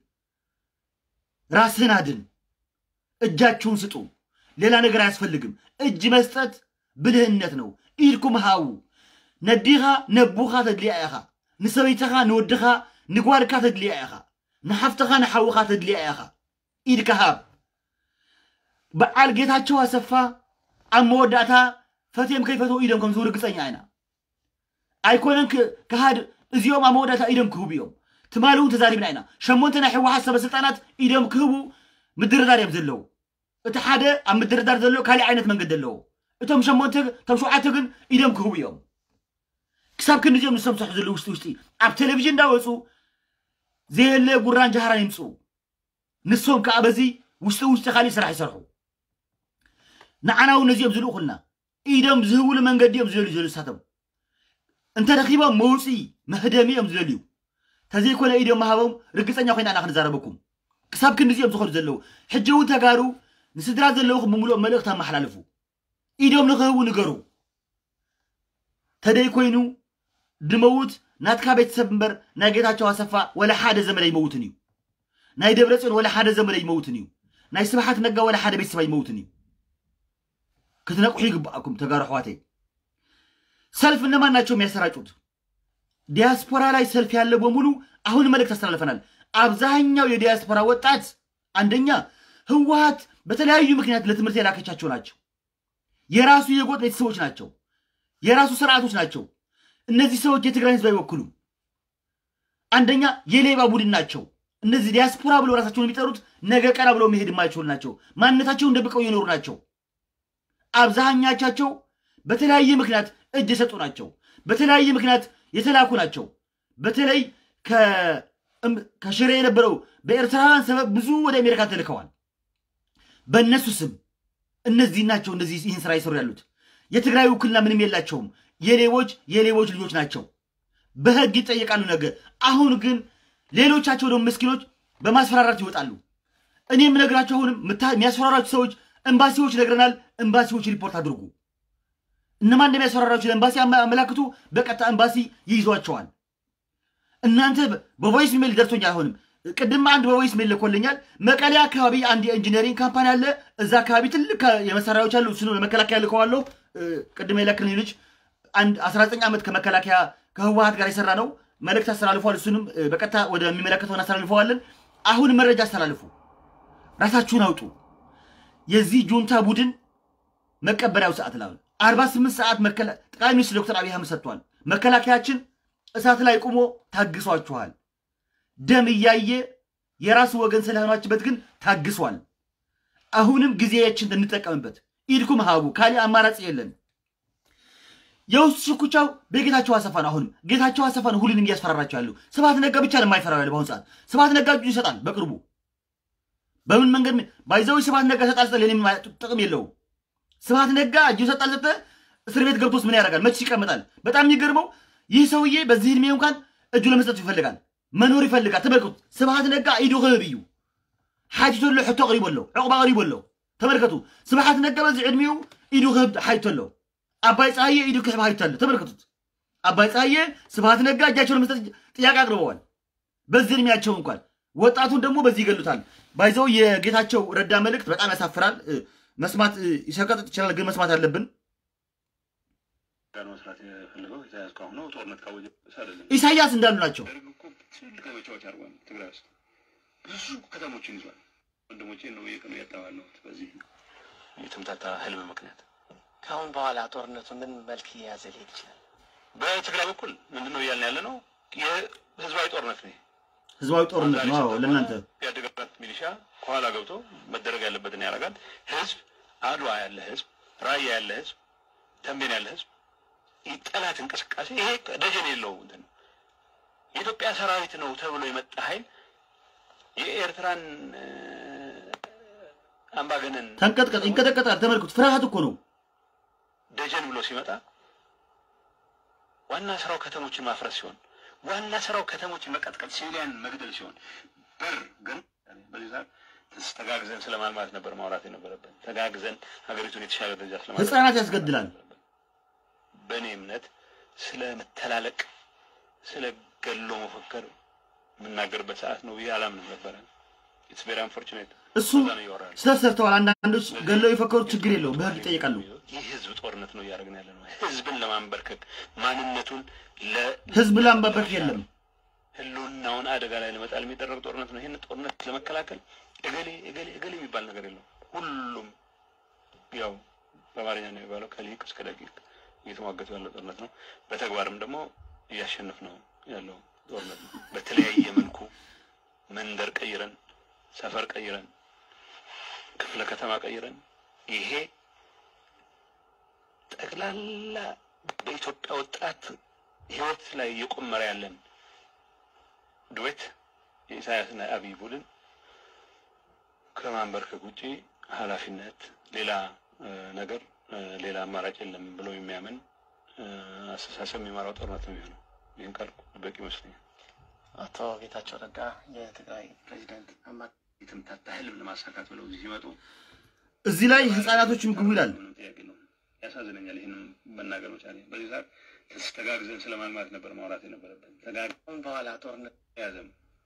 ራስህን አድን። እጃችሁን ስጡ። ሌላ ነገር አያስፈልግም። እጅ መስጠት ብልህነት ነው። ኢድኩም ሃው ነዲኻ ነቡኻ ተድልያ ኢኻ ንሰበይትኻ ንወድኻ ንጓልካ ተድልያ ኢኻ ንሓፍትኻ ንሓውኻ ተድልያ ኢኻ ኢድካ ሃብ በዓል ጌታቸው አሰፋ ኣብ መወዳእታ ፈትዮም ከይፈትዎ ኢዶም ከም ዝህቡ ርግፀኛ ኢና ኣይኮነን ክሃድ እዚኦም ኣብ መወዳእታ ኢዶም ክህቡ እዮም ትማሊ እውን ተዛሪብና ኢና ሸሞንተ ናይ ሕወሓት ሰበስልጣናት ኢዶም ክህቡ ምድርዳር እዮም ዘለዉ እቲ ሓደ ኣብ ምድርዳር ዘሎ ካሊእ ዓይነት መንገዲ ኣለዎ እቶም ሸሞንተ እቶም ሸውዓተ ግን ኢዶም ክህቡ እዮም ክሳብ ክንዲ እዚኦም ንሶም ዝሰርሑ ዘለዉ ውሽጢ ውሽጢ ኣብ ቴሌቭዥን እንዳወፁ ዘየለ ጉራን ጃሃራን ይምፅኡ ንሶም ከዓ በዚ ውሽጢ ውሽጢ ካሊእ ስራሕ ይሰርሑ ንዓና እውን ነዚኦም ዝልኡ ኩልና ኢዶም ዝህብሉ መንገዲ እዮም ዝደልዩ ዘሉ ሳቶም እንተረኪቦም መውፅኢ መህደሚ እዮም ዝደልዩ ተዘይኮነ ኢዶም መሃቦም ርግፀኛ ኮይና ኢና ክንዛረበኩም ክሳብ ክንዲ እዚኦም ዝኸዱ ዘለዉ ሕጂ እውን ተጋሩ ንስድራ ዘለውኹም ብምሉእ መልእኽቲ ኣመሓላልፉ ኢዶም ንክህቡ ንገሩ ተደይ ኮይኑ ድመውት ናትካ ቤተሰብ እምበር ናይ ጌታቸው ኣሰፋ ወላ ሓደ ዘመድ ይመውትን እዩ ናይ ደብረፅዮን ወላ ሓደ ዘመድ ይመውትን እዩ ናይ ስብሓት ነጋ ወላ ሓደ ቤተሰብ ይመውትን እዩ ክትነቁሑ ይግባአኩም ተጋሩ ኣሕዋተይ ሰልፍ እነማን ናቸው የሚያሰራጩት ዲያስፖራ ላይ ሰልፍ ያለ በሙሉ አሁን መልእክት አስተላልፈናል አብዛኛው የዲያስፖራ ወጣት አንደኛ ህወሀት በተለያዩ ምክንያት ለትምህርት የላከቻቸው ናቸው የራሱ የጎጥ ቤተሰቦች ናቸው የራሱ ስርዓቶች ናቸው እነዚህ ሰዎች የትግራይ ህዝብ አይወክሉም አንደኛ የሌባ ቡድን ናቸው እነዚህ ዲያስፖራ ብለው ራሳቸውን የሚጠሩት ነገ ቀና ብለው መሄድ የማይችሉ ናቸው ማንነታቸውን ደብቀው የኖሩ ናቸው አብዛኛቻቸው በተለያየ ምክንያት እጅ የሰጡ ናቸው በተለያየ ምክንያት የተላኩ ናቸው በተለይ ከሽሬ የነበረው በኤርትራውያን ሰበብ ብዙ ወደ አሜሪካ ተልከዋል በእነሱ ስም እነዚህ ናቸው እነዚህ ይህን ስራ ይሰሩ ያሉት የትግራይ ውክልና ምንም የላቸውም የሌቦች የሌቦች ልጆች ናቸው በህግ ይጠየቃሉ ነገ አሁን ግን ሌሎቻቸው ደግሞ ምስኪኖች በማስፈራራት ይወጣሉ እኔ የምነግራቸው አሁንም የሚያስፈራራችሁ ሰዎች ኤምባሲዎች ነግረናል ኤምባሲዎች ሪፖርት አድርጉ እነማን እንደሚያስፈራራችሁ ለኤምባሲ አመላክቱ በቀጥታ ኤምባሲ ይይዟቸዋል እናንተ በቮይስ ሜል ደርሶኛል አሁንም ቅድም አንድ በቮይስ ሜል ልኮልኛል መቀሌ አካባቢ አንድ የኢንጂነሪንግ ካምፓኒ አለ እዛ አካባቢ ትልቅ የመሳሪያዎች አሉ እሱ ለመከላከያ ልከዋለሁ ቅድም የለክልኝ ልጅ አንድ 19 ዓመት ከመከላከያ ከህወሀት ጋር የሰራ ነው መልእክት አስተላልፏል እሱንም በቀጥታ ወደሚመለከተው እናስተላልፈዋለን አሁን መረጃ አስተላልፉ ራሳችሁን አውጡ የዚህ ጁንታ ቡድን መቀበሪያው ሰዓት ላይ አርባ ስምንት ሰዓት ጠቅላይ ሚኒስትር ዶክተር አብይ አህመድ ሰጥቷል መከላከያችን እሳት ላይ ቁሞ ታግሷችኋል ደም እያየ የራሱ ወገን ስለሆናችበት ግን ታግሷል አሁንም ጊዜያችን እንጠቀምበት ኢድኩም ሀቡ ካሊ አማራጭ የለን የውስጥ ሽኩቻው በጌታቸው አሰፋ ነው አሁንም ጌታቸው አሰፋ ነው ሁሉንም እያስፈራራቸው ያለው ስብሐት ነጋ ብቻ ነው የማይፈራው ያለ በአሁኑ ሰዓት ስብሐት ነጋ እጁ ይሰጣል በቅርቡ በምን መንገድ ባይዘዊ ስብሐት ነጋ ሰጣል ሰጠ ለኔ ጥቅም የለውም ስብሐት ነጋ እጁ ሰጣል ሰጠ እስር ቤት ገብቶስ ምን ያደርጋል መች ይቀመጣል በጣም የሚገርመው ይህ ሰውዬ በዚህ ዕድሜ እንኳን እጁ ለመስጠት ይፈልጋል፣ መኖር ይፈልጋል። ተመልከቱ፣ ስብሃት ነጋ ኢዱ ክህብ እዩ ሓቲቱ ኣሎ ሕቶ ቀሪቡ ኣሎ ዕቁባ ቀሪቡ ኣሎ ተመልከቱ ስብሓት ነጋ በዚህ ዕድሜው ኢዱ ክህብ ሓቲቱ ኣሎ አባይ ፀሐዬ ኢዱ ክሕብ ሓቲቱ ኣሎ ተመልከቱት አባይ ፀሐዬ ስብሃት ነጋ እጃቸው ለመስጠት ጥያቄ አቅርበዋል በዚህ ዕድሜያቸው እንኳን ወጣቱን ደግሞ በዚህ ይገሉታል ባይዘው የጌታቸው ረዳ መልእክት በጣም ያሳፍራል እ፣ መስማት እ፣ ይሰቀጥጥ ይችላል ግን መስማት አለብን ጋር መስራት የፈለገው ኢሳያስ ከአሁኑ ጦርነት ካወጀ አይደለም። ኢሳያስ እንዳሉ ናቸው ደርግ እኮ ትልቅ ዘመቻዎች አድርጓል። ትግራይ ውስጥ ብዙ ከተሞችን ይዟል። ወንድሞቼ ነው የቀኑ ያጣባለሁት በዚህ የተምታታ ህልም ምክንያት። ከአሁን በኋላ ጦርነቱ ምን መልክ እየያዘ ሊሄድ ይችላል? በትግራይ በኩል ምንድን ነው እያልን ያለ ነው? የህዝባዊ ጦርነት ነው። ህዝባዊ ጦርነት ነው አዎ ለእናንተ ያደገበት ሚሊሻ ከኋላ ገብቶ መደረግ ያለበትን ያደርጋል። ህዝብ አድዋ ያለ ህዝብ፣ ራያ ያለ ህዝብ፣ ተንቤን ያለ ህዝብ ጠላት እንቅስቃሴ ይሄ ደጀን የለውም። እንትን ነው የኢትዮጵያ ሰራዊት ነው ተብሎ የመጣ ኃይል የኤርትራን እ፣ አምባገነን ተንቀጥቀጥ ይንቀጠቀጣል ተመልከቱት ፍርሃት እኮ ነው ደጀን ብሎ ሲመጣ ዋና ስራው ከተሞችን ማፍረስ ሲሆን ዋና ስራው ከተሞችን መቀጥቀጥ፣ ሲቪሊያን መግደል ሲሆን በር ግን በዚህ ሰዓት ተጋግዘን ስለ ማልማት ነበር ማውራት የነበረብን። ተጋግዘን ሀገሪቱን የተሻለ ደረጃ ስለ ህፃናት ያስገድላል በእኔ እምነት ስለ መተላለቅ፣ ስለ ገሎ መፈከር የምናገርበት ሰዓት ነው ብዬ አላምንም ነበረ። ኢትስ ቬሪ አንፎርቹኔት እሱ ስህተት ሰርተዋል አንዳንዶች ገለው የፈከሩት ችግር የለውም በህግ ይጠይቃሉ ይህ ህዝብ ጦርነት ነው እያደረግን ያለ ነው። ህዝብን ለማንበርከክ ማንነቱን ለ ህዝብ ላንባበክ የለም ህልውናውን አደጋ ላይ ለመጣል የሚደረግ ጦርነት ነው። ይህን ጦርነት ለመከላከል እገሌ እገሌ እገሌ የሚባል ነገር የለም። ሁሉም ያው በአማርኛ ነው የሚባለው ከሊቅ እስከ ደቂቅ እየተሟገቱ ያለው ጦርነት ነው። በተግባርም ደግሞ እያሸነፍ ነው ያለው ጦርነት ነው። በተለያየ መልኩ መንደር ቀይረን፣ ሰፈር ቀይረን፣ ክፍለ ከተማ ቀይረን ይሄ ጠቅላላ በኢትዮጵያ ወጣት ህይወት ላይ እየቆመረ ያለን ዱዌት የኢሳያስና የአብይ ቡድን ከማንበርከክ ውጪ ኃላፊነት ሌላ እ፣ ነገር እ፣ ሌላ አማራጭ የለም ብሎ የሚያምን እ፣ አስተሳሰብ የሚመራው ጦርነት ነው የሚሆነው። ይህን ካልኩ በቂ ይመስለኛል። አቶ ጌታቸው ረዳ የትግራይ ፕሬዚደንት አማ የተምታታ ህልም ለማሳካት ብለው እዚህ ሲመጡ እዚህ ላይ ህፃናቶች ምግቡ ይላል ምንም ጥያቄ ነው። ያሳዝነኛል። ይህንም መናገር መቻሌ በዚህ ሰዓት ተጋግዘን ስለ ማልማት ነበር ማውራት የነበረብን። ተጋግዘን ከአሁን በኋላ ጦርነት የያዘም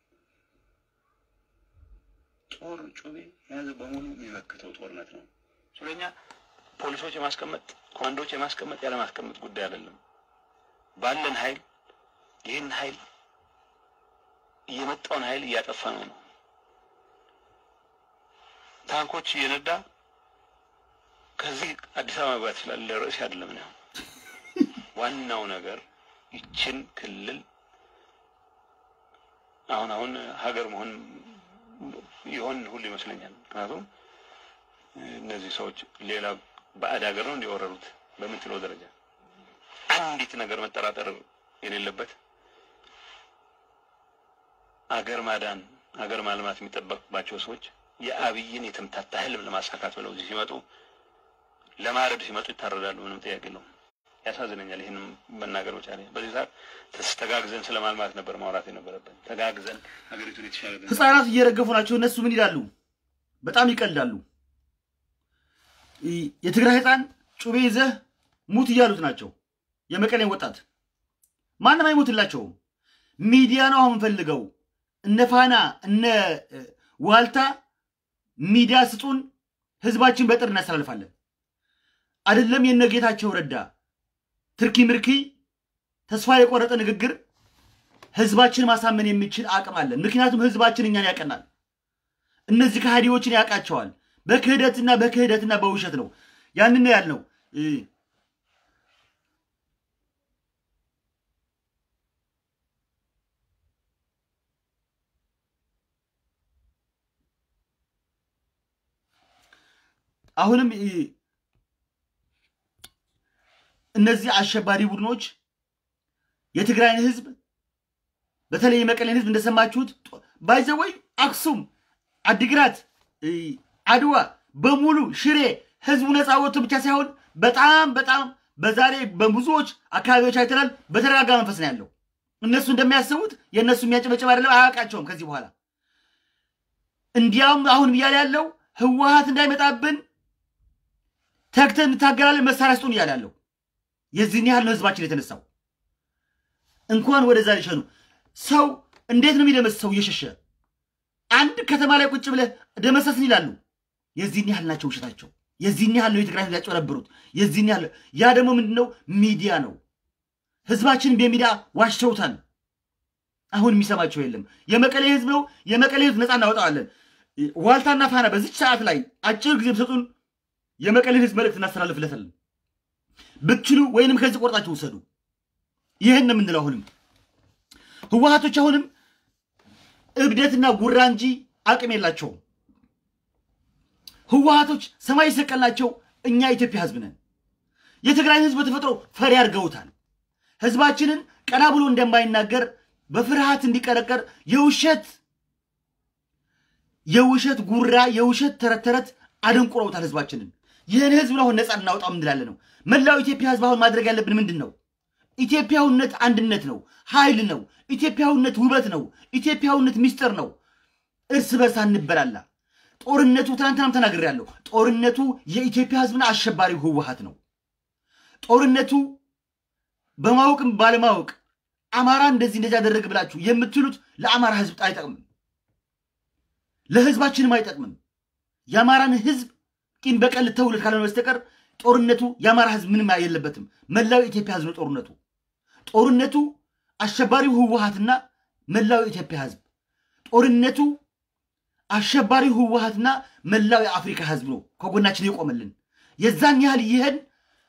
ጦር ጩቤ የያዘ በሙሉ የሚመክተው ጦርነት ነው። ስለኛ ፖሊሶች የማስቀመጥ ኮማንዶዎች የማስቀመጥ ያለማስቀመጥ ጉዳይ አይደለም። ባለን ኃይል ይህን ኃይል እየመጣውን ኃይል እያጠፋ ነው ነው ታንኮች እየነዳ ከዚህ አዲስ አበባ መግባት ይችላል። ለርዕስ አይደለም ነው ዋናው ነገር ይችን ክልል አሁን አሁን ሀገር መሆን ይሆን ሁሉ ይመስለኛል። ምክንያቱም እነዚህ ሰዎች ሌላ ባዕድ ሀገር ነው እንዲወረሩት በምትለው ደረጃ አንዲት ነገር መጠራጠር የሌለበት አገር ማዳን አገር ማልማት የሚጠበቅባቸው ሰዎች የአብይን የተምታታ ህልም ለማሳካት ብለው እዚህ ሲመጡ ለማረድ ሲመጡ ይታረዳሉ። ምንም ጥያቄ የለውም። ያሳዝነኛል። ይህንም መናገር መቻሌ በዚህ ሰዓት ተጋግዘን ስለ ማልማት ነበር ማውራት የነበረብን። ተጋግዘን ሀገሪቱን የተሻለ ደረጃ ህፃናት እየረገፉ ናቸው እነሱ ምን ይላሉ በጣም ይቀልዳሉ ይ- የትግራይ ህፃን ጩቤ ይዘህ ሙት እያሉት ናቸው የመቀሌን ወጣት ማንም አይሞትላቸውም ሚዲያ ነው አሁን ፈልገው እነ ፋና እነ እ፣ ዋልታ ሚዲያ ስጡን ህዝባችን በጥር እናስተላልፋለን አይደለም የነ ጌታቸው ረዳ ትርኪ ምርኪ ተስፋ የቆረጠ ንግግር ህዝባችን ማሳመን የሚችል አቅም አለን። ምክንያቱም ህዝባችን እኛን ያቀናል። እነዚህ ከሃዲዎችን ያውቃቸዋል። በክህደትና በክህደትና በውሸት ነው። ያንን ነው ያልነው። እ፣ አሁንም እ፣ እነዚህ አሸባሪ ቡድኖች የትግራይን ህዝብ በተለይ የመቀሌን ህዝብ እንደሰማችሁት ባይዘወይ አክሱም፣ አዲግራት፣ እ፣ አድዋ በሙሉ ሽሬ ህዝቡ ነፃ ወጥቶ ብቻ ሳይሆን በጣም በጣም በዛሬ በብዙዎች አካባቢዎች አይተናል። በተረጋጋ መንፈስ ነው ያለው። እነሱ እንደሚያስቡት የእነሱ የሚያጨበጭብ አይደለም፣ አያውቃቸውም ከዚህ በኋላ እንዲያውም አሁን እያለ ያለው ህወሀት እንዳይመጣብን ተግተን እንታገላለን፣ መሳሪያ ስጡን እያለ ያለው የዚህን ያህል ነው ህዝባችን የተነሳው። እንኳን ወደዛ ሊሸኑ ሰው እንዴት ነው የሚደመስሰው እየሸሸ አንድ ከተማ ላይ ቁጭ ብለህ ደመሰስን ይላሉ። የዚህን ያህል ናቸው ውሸታቸው። የዚህን ያህል ነው የትግራይ ህዝብ ያጭበረብሩት። የዚህን ያህል ያ ደግሞ ምንድነው ሚዲያ ነው። ህዝባችንን በሚዲያ ዋሽተውታል። አሁን የሚሰማቸው የለም። የመቀሌ ህዝብ ነው። የመቀሌ ህዝብ ነፃ እናወጣዋለን። ዋልታና ፋና በዚች ሰዓት ላይ አጭር ጊዜ ብሰጡን የመቀሌን ህዝብ መልእክት እናስተላልፍለታለን። ብትችሉ ወይንም ከዚህ ቆርጣችሁ ውሰዱ። ይህን ነው የምንለው። አሁንም ህወሀቶች አሁንም እብደትና ጉራ እንጂ አቅም የላቸውም። ህወሀቶች ሰማይ የሰቀልናቸው እኛ የኢትዮጵያ ህዝብ ነን። የትግራይ ህዝብ በተፈጥሮ ፈሪ አድርገውታል። ህዝባችንን ቀና ብሎ እንደማይናገር በፍርሃት እንዲቀረቀር የውሸት የውሸት ጉራ የውሸት ተረት ተረት አደንቁረውታል ህዝባችንን። ይህን ህዝብ አሁን ነፃ እናውጣው እንላለን ነው። መላው ኢትዮጵያ ህዝብ አሁን ማድረግ ያለብን ምንድን ነው? ኢትዮጵያዊነት አንድነት ነው፣ ኃይል ነው። ኢትዮጵያዊነት ውበት ነው። ኢትዮጵያዊነት ሚስጥር ነው። እርስ በርስ አንበላላ። ጦርነቱ ትናንትናም ተናግሬያለሁ። ጦርነቱ የኢትዮጵያ ህዝብና አሸባሪው ህወሀት ነው። ጦርነቱ በማወቅም ባለማወቅ አማራ እንደዚህ እንደዚህ ያደረግ ብላችሁ የምትሉት ለአማራ ህዝብ አይጠቅምም፣ ለህዝባችንም አይጠቅምም። የአማራን ህዝብ ቂም በቀል ልተውለት ካልሆነ በስተቀር ጦርነቱ የአማራ ህዝብ ምንም የለበትም። መላው የኢትዮጵያ ህዝብ ነው ጦርነቱ። ጦርነቱ አሸባሪው ህወሀትና መላው የኢትዮጵያ ህዝብ፣ ጦርነቱ አሸባሪው ህወሀትና መላው የአፍሪካ ህዝብ ነው ከጎናችን የቆመልን። የዛን ያህል ይህን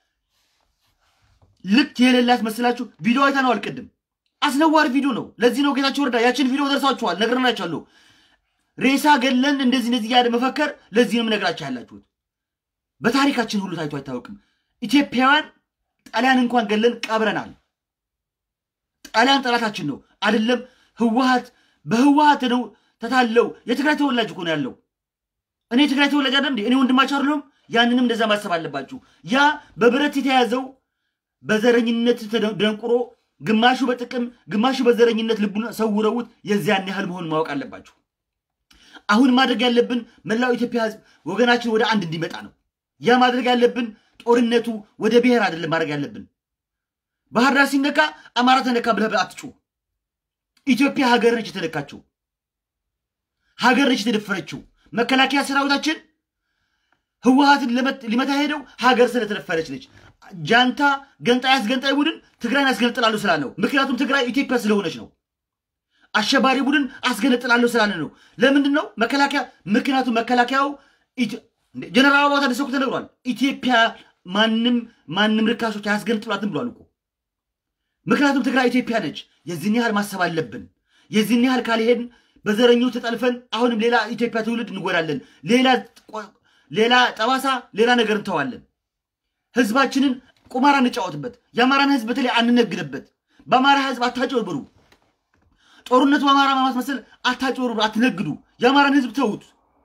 ልክ የሌላት መስላችሁ ቪዲዮ አይተነዋል። ቅድም አስነዋሪ ቪዲዮ ነው። ለዚህ ነው ጌታቸው ረዳ ያችን ቪዲዮ ደርሳችኋል፣ ነግረናችኋለሁ። ሬሳ ገለን እንደዚህ እንደዚህ እያለ መፈከር ለዚህ ነው የምነግራችሁ ያላችሁት። በታሪካችን ሁሉ ታይቶ አይታወቅም። ኢትዮጵያውያን ጣሊያን እንኳን ገለን ቀብረናል። ጣሊያን ጠላታችን ነው አይደለም። ህወሀት በህወሀት ነው ተታለው። የትግራይ ተወላጅ እኮ ነው ያለው። እኔ የትግራይ ተወላጅ አይደለም እንዴ? እኔ ወንድማቸው አይደለሁም? ያንንም እንደዛ ማሰብ አለባችሁ። ያ በብረት የተያዘው በዘረኝነት ተደንቁሮ ግማሹ በጥቅም ግማሹ በዘረኝነት ልቡን ሰውረውት የዚያን ያህል መሆኑን ማወቅ አለባችሁ። አሁን ማድረግ ያለብን መላው ኢትዮጵያ ህዝብ ወገናችን ወደ አንድ እንዲመጣ ነው። ያ ማድረግ ያለብን ጦርነቱ ወደ ብሔር አይደለም ማድረግ ያለብን። ባህር ዳር ሲነካ አማራ ተነካ ብለህ አትጩ። ኢትዮጵያ ሀገር ነች የተነካችው፣ ሀገር ነች የተደፈረችው። መከላከያ ሰራዊታችን ህወሀትን ሊመታ ሄደው ሀገር ስለተደፈረች ነች። ጃንታ ገንጣይ አስገንጣይ ቡድን ትግራይን አስገነጥላለሁ ስላለው፣ ምክንያቱም ትግራይ ኢትዮጵያ ስለሆነች ነው። አሸባሪ ቡድን አስገነጥላለሁ ስላለ ነው። ለምንድን ነው መከላከያ? ምክንያቱም መከላከያው ጀነራል አበባው ታደሰ እኮ ተነግሯል። ኢትዮጵያ ማንም ማንም ርካሾች አያስገነጥሏትም ብሏል እኮ። ምክንያቱም ትግራይ ኢትዮጵያ ነች። የዚህን ያህል ማሰብ አለብን። የዚህን ያህል ካልሄድን በዘረኞች ተጠልፈን አሁንም ሌላ ኢትዮጵያ ትውልድ እንጎዳለን። ሌላ ሌላ ጠባሳ፣ ሌላ ነገር እንተዋለን። ህዝባችንን ቁማር እንጫወትበት። የአማራን ህዝብ በተለይ አንነግድበት። በአማራ ህዝብ አታጭበርብሩ። ጦርነቱ በአማራ ማስመሰል አታጭበርብሩ፣ አትነግዱ። የአማራን ህዝብ ተዉት።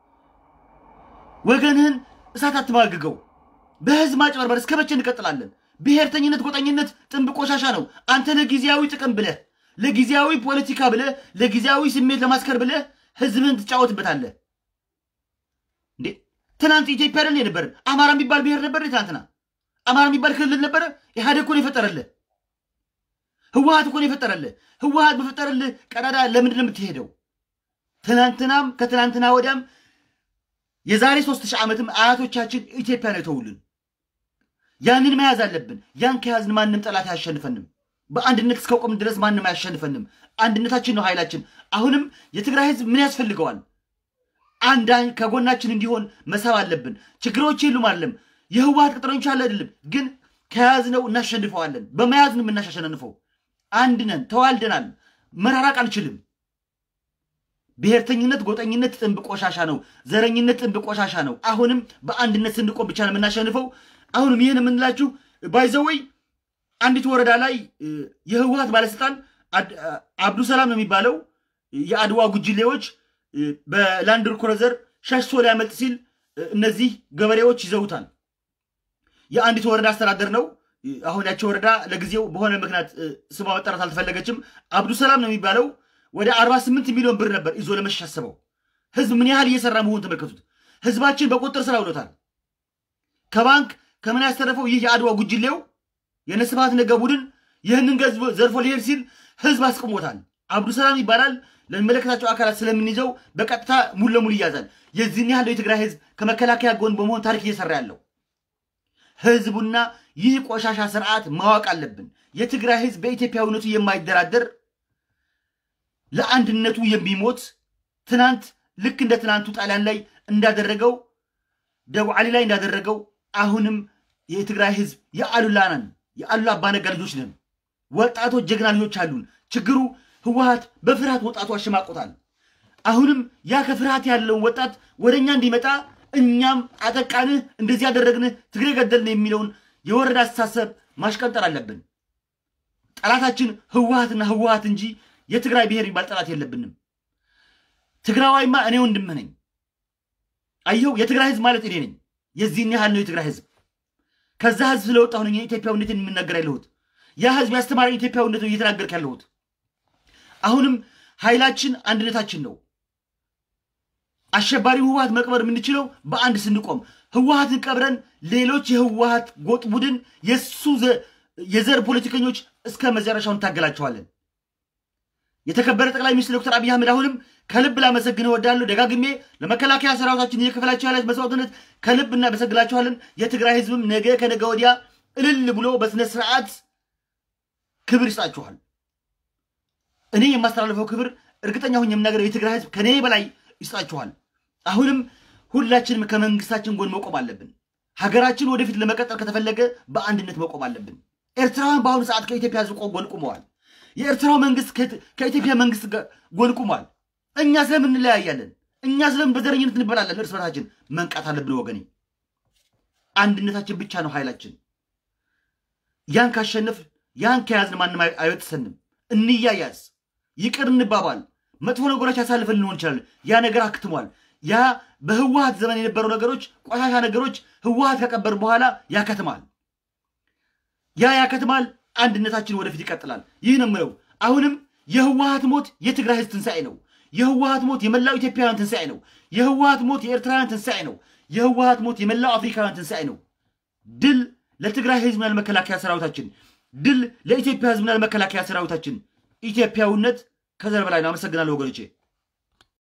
ወገንህን እሳት አትማግገው። በህዝብ ማጭበርበር እስከ መቼ እንቀጥላለን? ብሔርተኝነት፣ ጎጠኝነት ጥንብ ቆሻሻ ነው። አንተ ለጊዜያዊ ጥቅም ብለህ ለጊዜያዊ ፖለቲካ ብለህ ለጊዜያዊ ስሜት ለማስከር ብለህ ህዝብህን ትጫወትበታለህ። እንዴ ትናንት ኢትዮጵያ አይደል የነበረን? አማራ የሚባል ብሔር ነበር ትናንትና? አማራ የሚባል ክልል ነበረ? ኢህአዴግ እኮ ነው የፈጠረልህ። ህወሀት እኮ ነው የፈጠረልህ። ህወሀት በፈጠረልህ ቀዳዳ ለምንድን ነው የምትሄደው? ትናንትናም ከትናንትና ወዲያም የዛሬ ሶስት ሺህ ዓመትም አያቶቻችን ኢትዮጵያ ነው የተውልን። ያንን መያዝ አለብን። ያን ከያዝን ማንም ጠላት አያሸንፈንም። በአንድነት እስከ ቆም ድረስ ማንም አያሸንፈንም። አንድነታችን ነው ኃይላችን። አሁንም የትግራይ ህዝብ ምን ያስፈልገዋል? አንድ ከጎናችን እንዲሆን መሳብ አለብን። ችግሮች የሉም አለም የህወሀት ቅጥረኞች አለ አይደለም፣ ግን ከያዝነው እናሸንፈዋለን። በመያዝ ነው የምናሸንፈው። አንድ ነን፣ ተዋልደናል። መራራቅ አንችልም። ብሔርተኝነት፣ ጎጠኝነት ጥንብ ቆሻሻ ነው። ዘረኝነት ጥንብ ቆሻሻ ነው። አሁንም በአንድነት ስንቆም ብቻ ነው የምናሸንፈው። አሁንም ይህን የምንላችሁ ባይዘወይ አንዲት ወረዳ ላይ የህወሀት ባለስልጣን አብዱሰላም ነው የሚባለው የአድዋ ጉጅሌዎች በላንድ ክሩዘር ሸሽቶ ሊያመልጥ ሲል እነዚህ ገበሬዎች ይዘውታል። የአንዲት ወረዳ አስተዳደር ነው። አሁን ያቸው ወረዳ ለጊዜው በሆነ ምክንያት እ፣ ስሟ መጠራት አልተፈለገችም። አብዱሰላም ነው የሚባለው ወደ 48 ሚሊዮን ብር ነበር ይዞ ለመሸሽ ያሰበው። ህዝብ ምን ያህል እየሰራ መሆኑን ተመልከቱት። ህዝባችን በቁጥጥር ስር አውሎታል። ከባንክ ከምን ያስተረፈው ይህ የአድዋ ጉጅሌው የነስብሃት ነጋ ቡድን ይህንን ገንዘብ ዘርፎ ሊሄድ ሲል ህዝብ አስቆሞታል። አብዱሰላም ይባላል። ለሚመለከታቸው አካላት ስለምንይዘው በቀጥታ ሙሉ ለሙሉ ይያዛል። የዚህን ያህል የትግራይ ህዝብ ከመከላከያ ጎን በመሆን ታሪክ እየሰራ ያለው ህዝቡና ይህ ቆሻሻ ስርዓት ማወቅ አለብን። የትግራይ ህዝብ በኢትዮጵያዊነቱ የማይደራደር ለአንድነቱ የሚሞት ትናንት ልክ እንደ ትናንቱ ጣሊያን ላይ እንዳደረገው ደቡብ ዓሊ ላይ እንዳደረገው አሁንም የትግራይ ህዝብ የአሉላ ነን፣ የአሉላ አባነጋ ልጆች ነን። ወጣቶች ጀግና ልጆች አሉን። ችግሩ ህወሀት በፍርሃት ወጣቱ አሸማቆታል። አሁንም ያ ከፍርሃት ያለውን ወጣት ወደ እኛ እንዲመጣ እኛም አጠቃንህ፣ እንደዚህ ያደረግንህ፣ ትግሬ ገደልን የሚለውን የወረዳ አስተሳሰብ ማሽቀንጠር አለብን። ጠላታችን ህወሀትና ህወሀት እንጂ የትግራይ ብሔር የሚባል ጠላት የለብንም። ትግራዋይማ እኔ ወንድምህ ነኝ። አየው የትግራይ ህዝብ ማለት እኔ ነኝ። የዚህን ያህል ነው የትግራይ ህዝብ። ከዛ ህዝብ ስለወጣሁ ነኝ ኢትዮጵያዊነትን የምናገር ያለሁት። ያ ህዝብ ያስተማረኝ ኢትዮጵያዊነት ነው እየተናገርክ ያለሁት። አሁንም ኃይላችን አንድነታችን ነው። አሸባሪ ህወሀት መቅበር የምንችለው በአንድ ስንቆም፣ ህወሀትን ቀብረን ሌሎች የህወሀት ጎጥ ቡድን የሱ ዘ- የዘር ፖለቲከኞች እስከ መጨረሻው እንታገላቸዋለን። የተከበረ ጠቅላይ ሚኒስትር ዶክተር አብይ አህመድ አሁንም ከልብ ላመሰግን እወዳለሁ። ደጋግሜ ለመከላከያ ሰራዊታችን እየከፈላቸው ያለ መስዋዕትነት ከልብ እናመሰግናቸዋለን። የትግራይ ህዝብም ነገ ከነገ ወዲያ እልል ብሎ በስነ ስርዓት ክብር ይስጣችኋል። እኔ የማስተላልፈው ክብር እርግጠኛ ሁኝ የምናገረው የትግራይ ህዝብ ከኔ በላይ ይስጣችኋል። አሁንም ሁላችንም ከመንግስታችን ጎን መቆም አለብን። ሀገራችን ወደፊት ለመቀጠል ከተፈለገ በአንድነት መቆም አለብን። ኤርትራውያን በአሁኑ ሰዓት ከኢትዮጵያ ህዝብ ቆ- ጎን ቁመዋል። የኤርትራው መንግስት ከኢት- ከኢትዮጵያ መንግስት ጋር ጎን ቁሟል። እኛ ስለምን እንለያያለን? እኛ ስለምን በዘረኝነት እንበላለን? እርስ በርሳችን መንቃት አለብን ወገኔ። አንድነታችን ብቻ ነው ኃይላችን። ያን ካሸነፍ ያን ከያዝን ማንም አይ- አይበጥሰንም። እንያያዝ፣ ይቅር እንባባል። መጥፎ ነገሮች ያሳልፈን ሊሆን ይችላል። ያ ነገር አክትሟል። ያ በህወሀት ዘመን የነበሩ ነገሮች፣ ቆሻሻ ነገሮች ህወሀት ከቀበር በኋላ ያከትማል። ያ ያከትማል። አንድነታችን ወደፊት ይቀጥላል። ይህ ነው የምለው። አሁንም የህወሀት ሞት የትግራይ ህዝብ ትንሣኤ ነው። የህወሀት ሞት የመላው ኢትዮጵያውያን ትንሣኤ ነው። የህወሀት ሞት የኤርትራውያን ትንሣኤ ነው። የህወሀት ሞት የመላው አፍሪካውያን ትንሣኤ ነው። ድል ለትግራይ ህዝብና ለመከላከያ ሰራዊታችን፣ ድል ለኢትዮጵያ ህዝብና ለመከላከያ ሰራዊታችን። ኢትዮጵያዊነት ከዘር በላይ ነው። አመሰግናለሁ ወገኖቼ።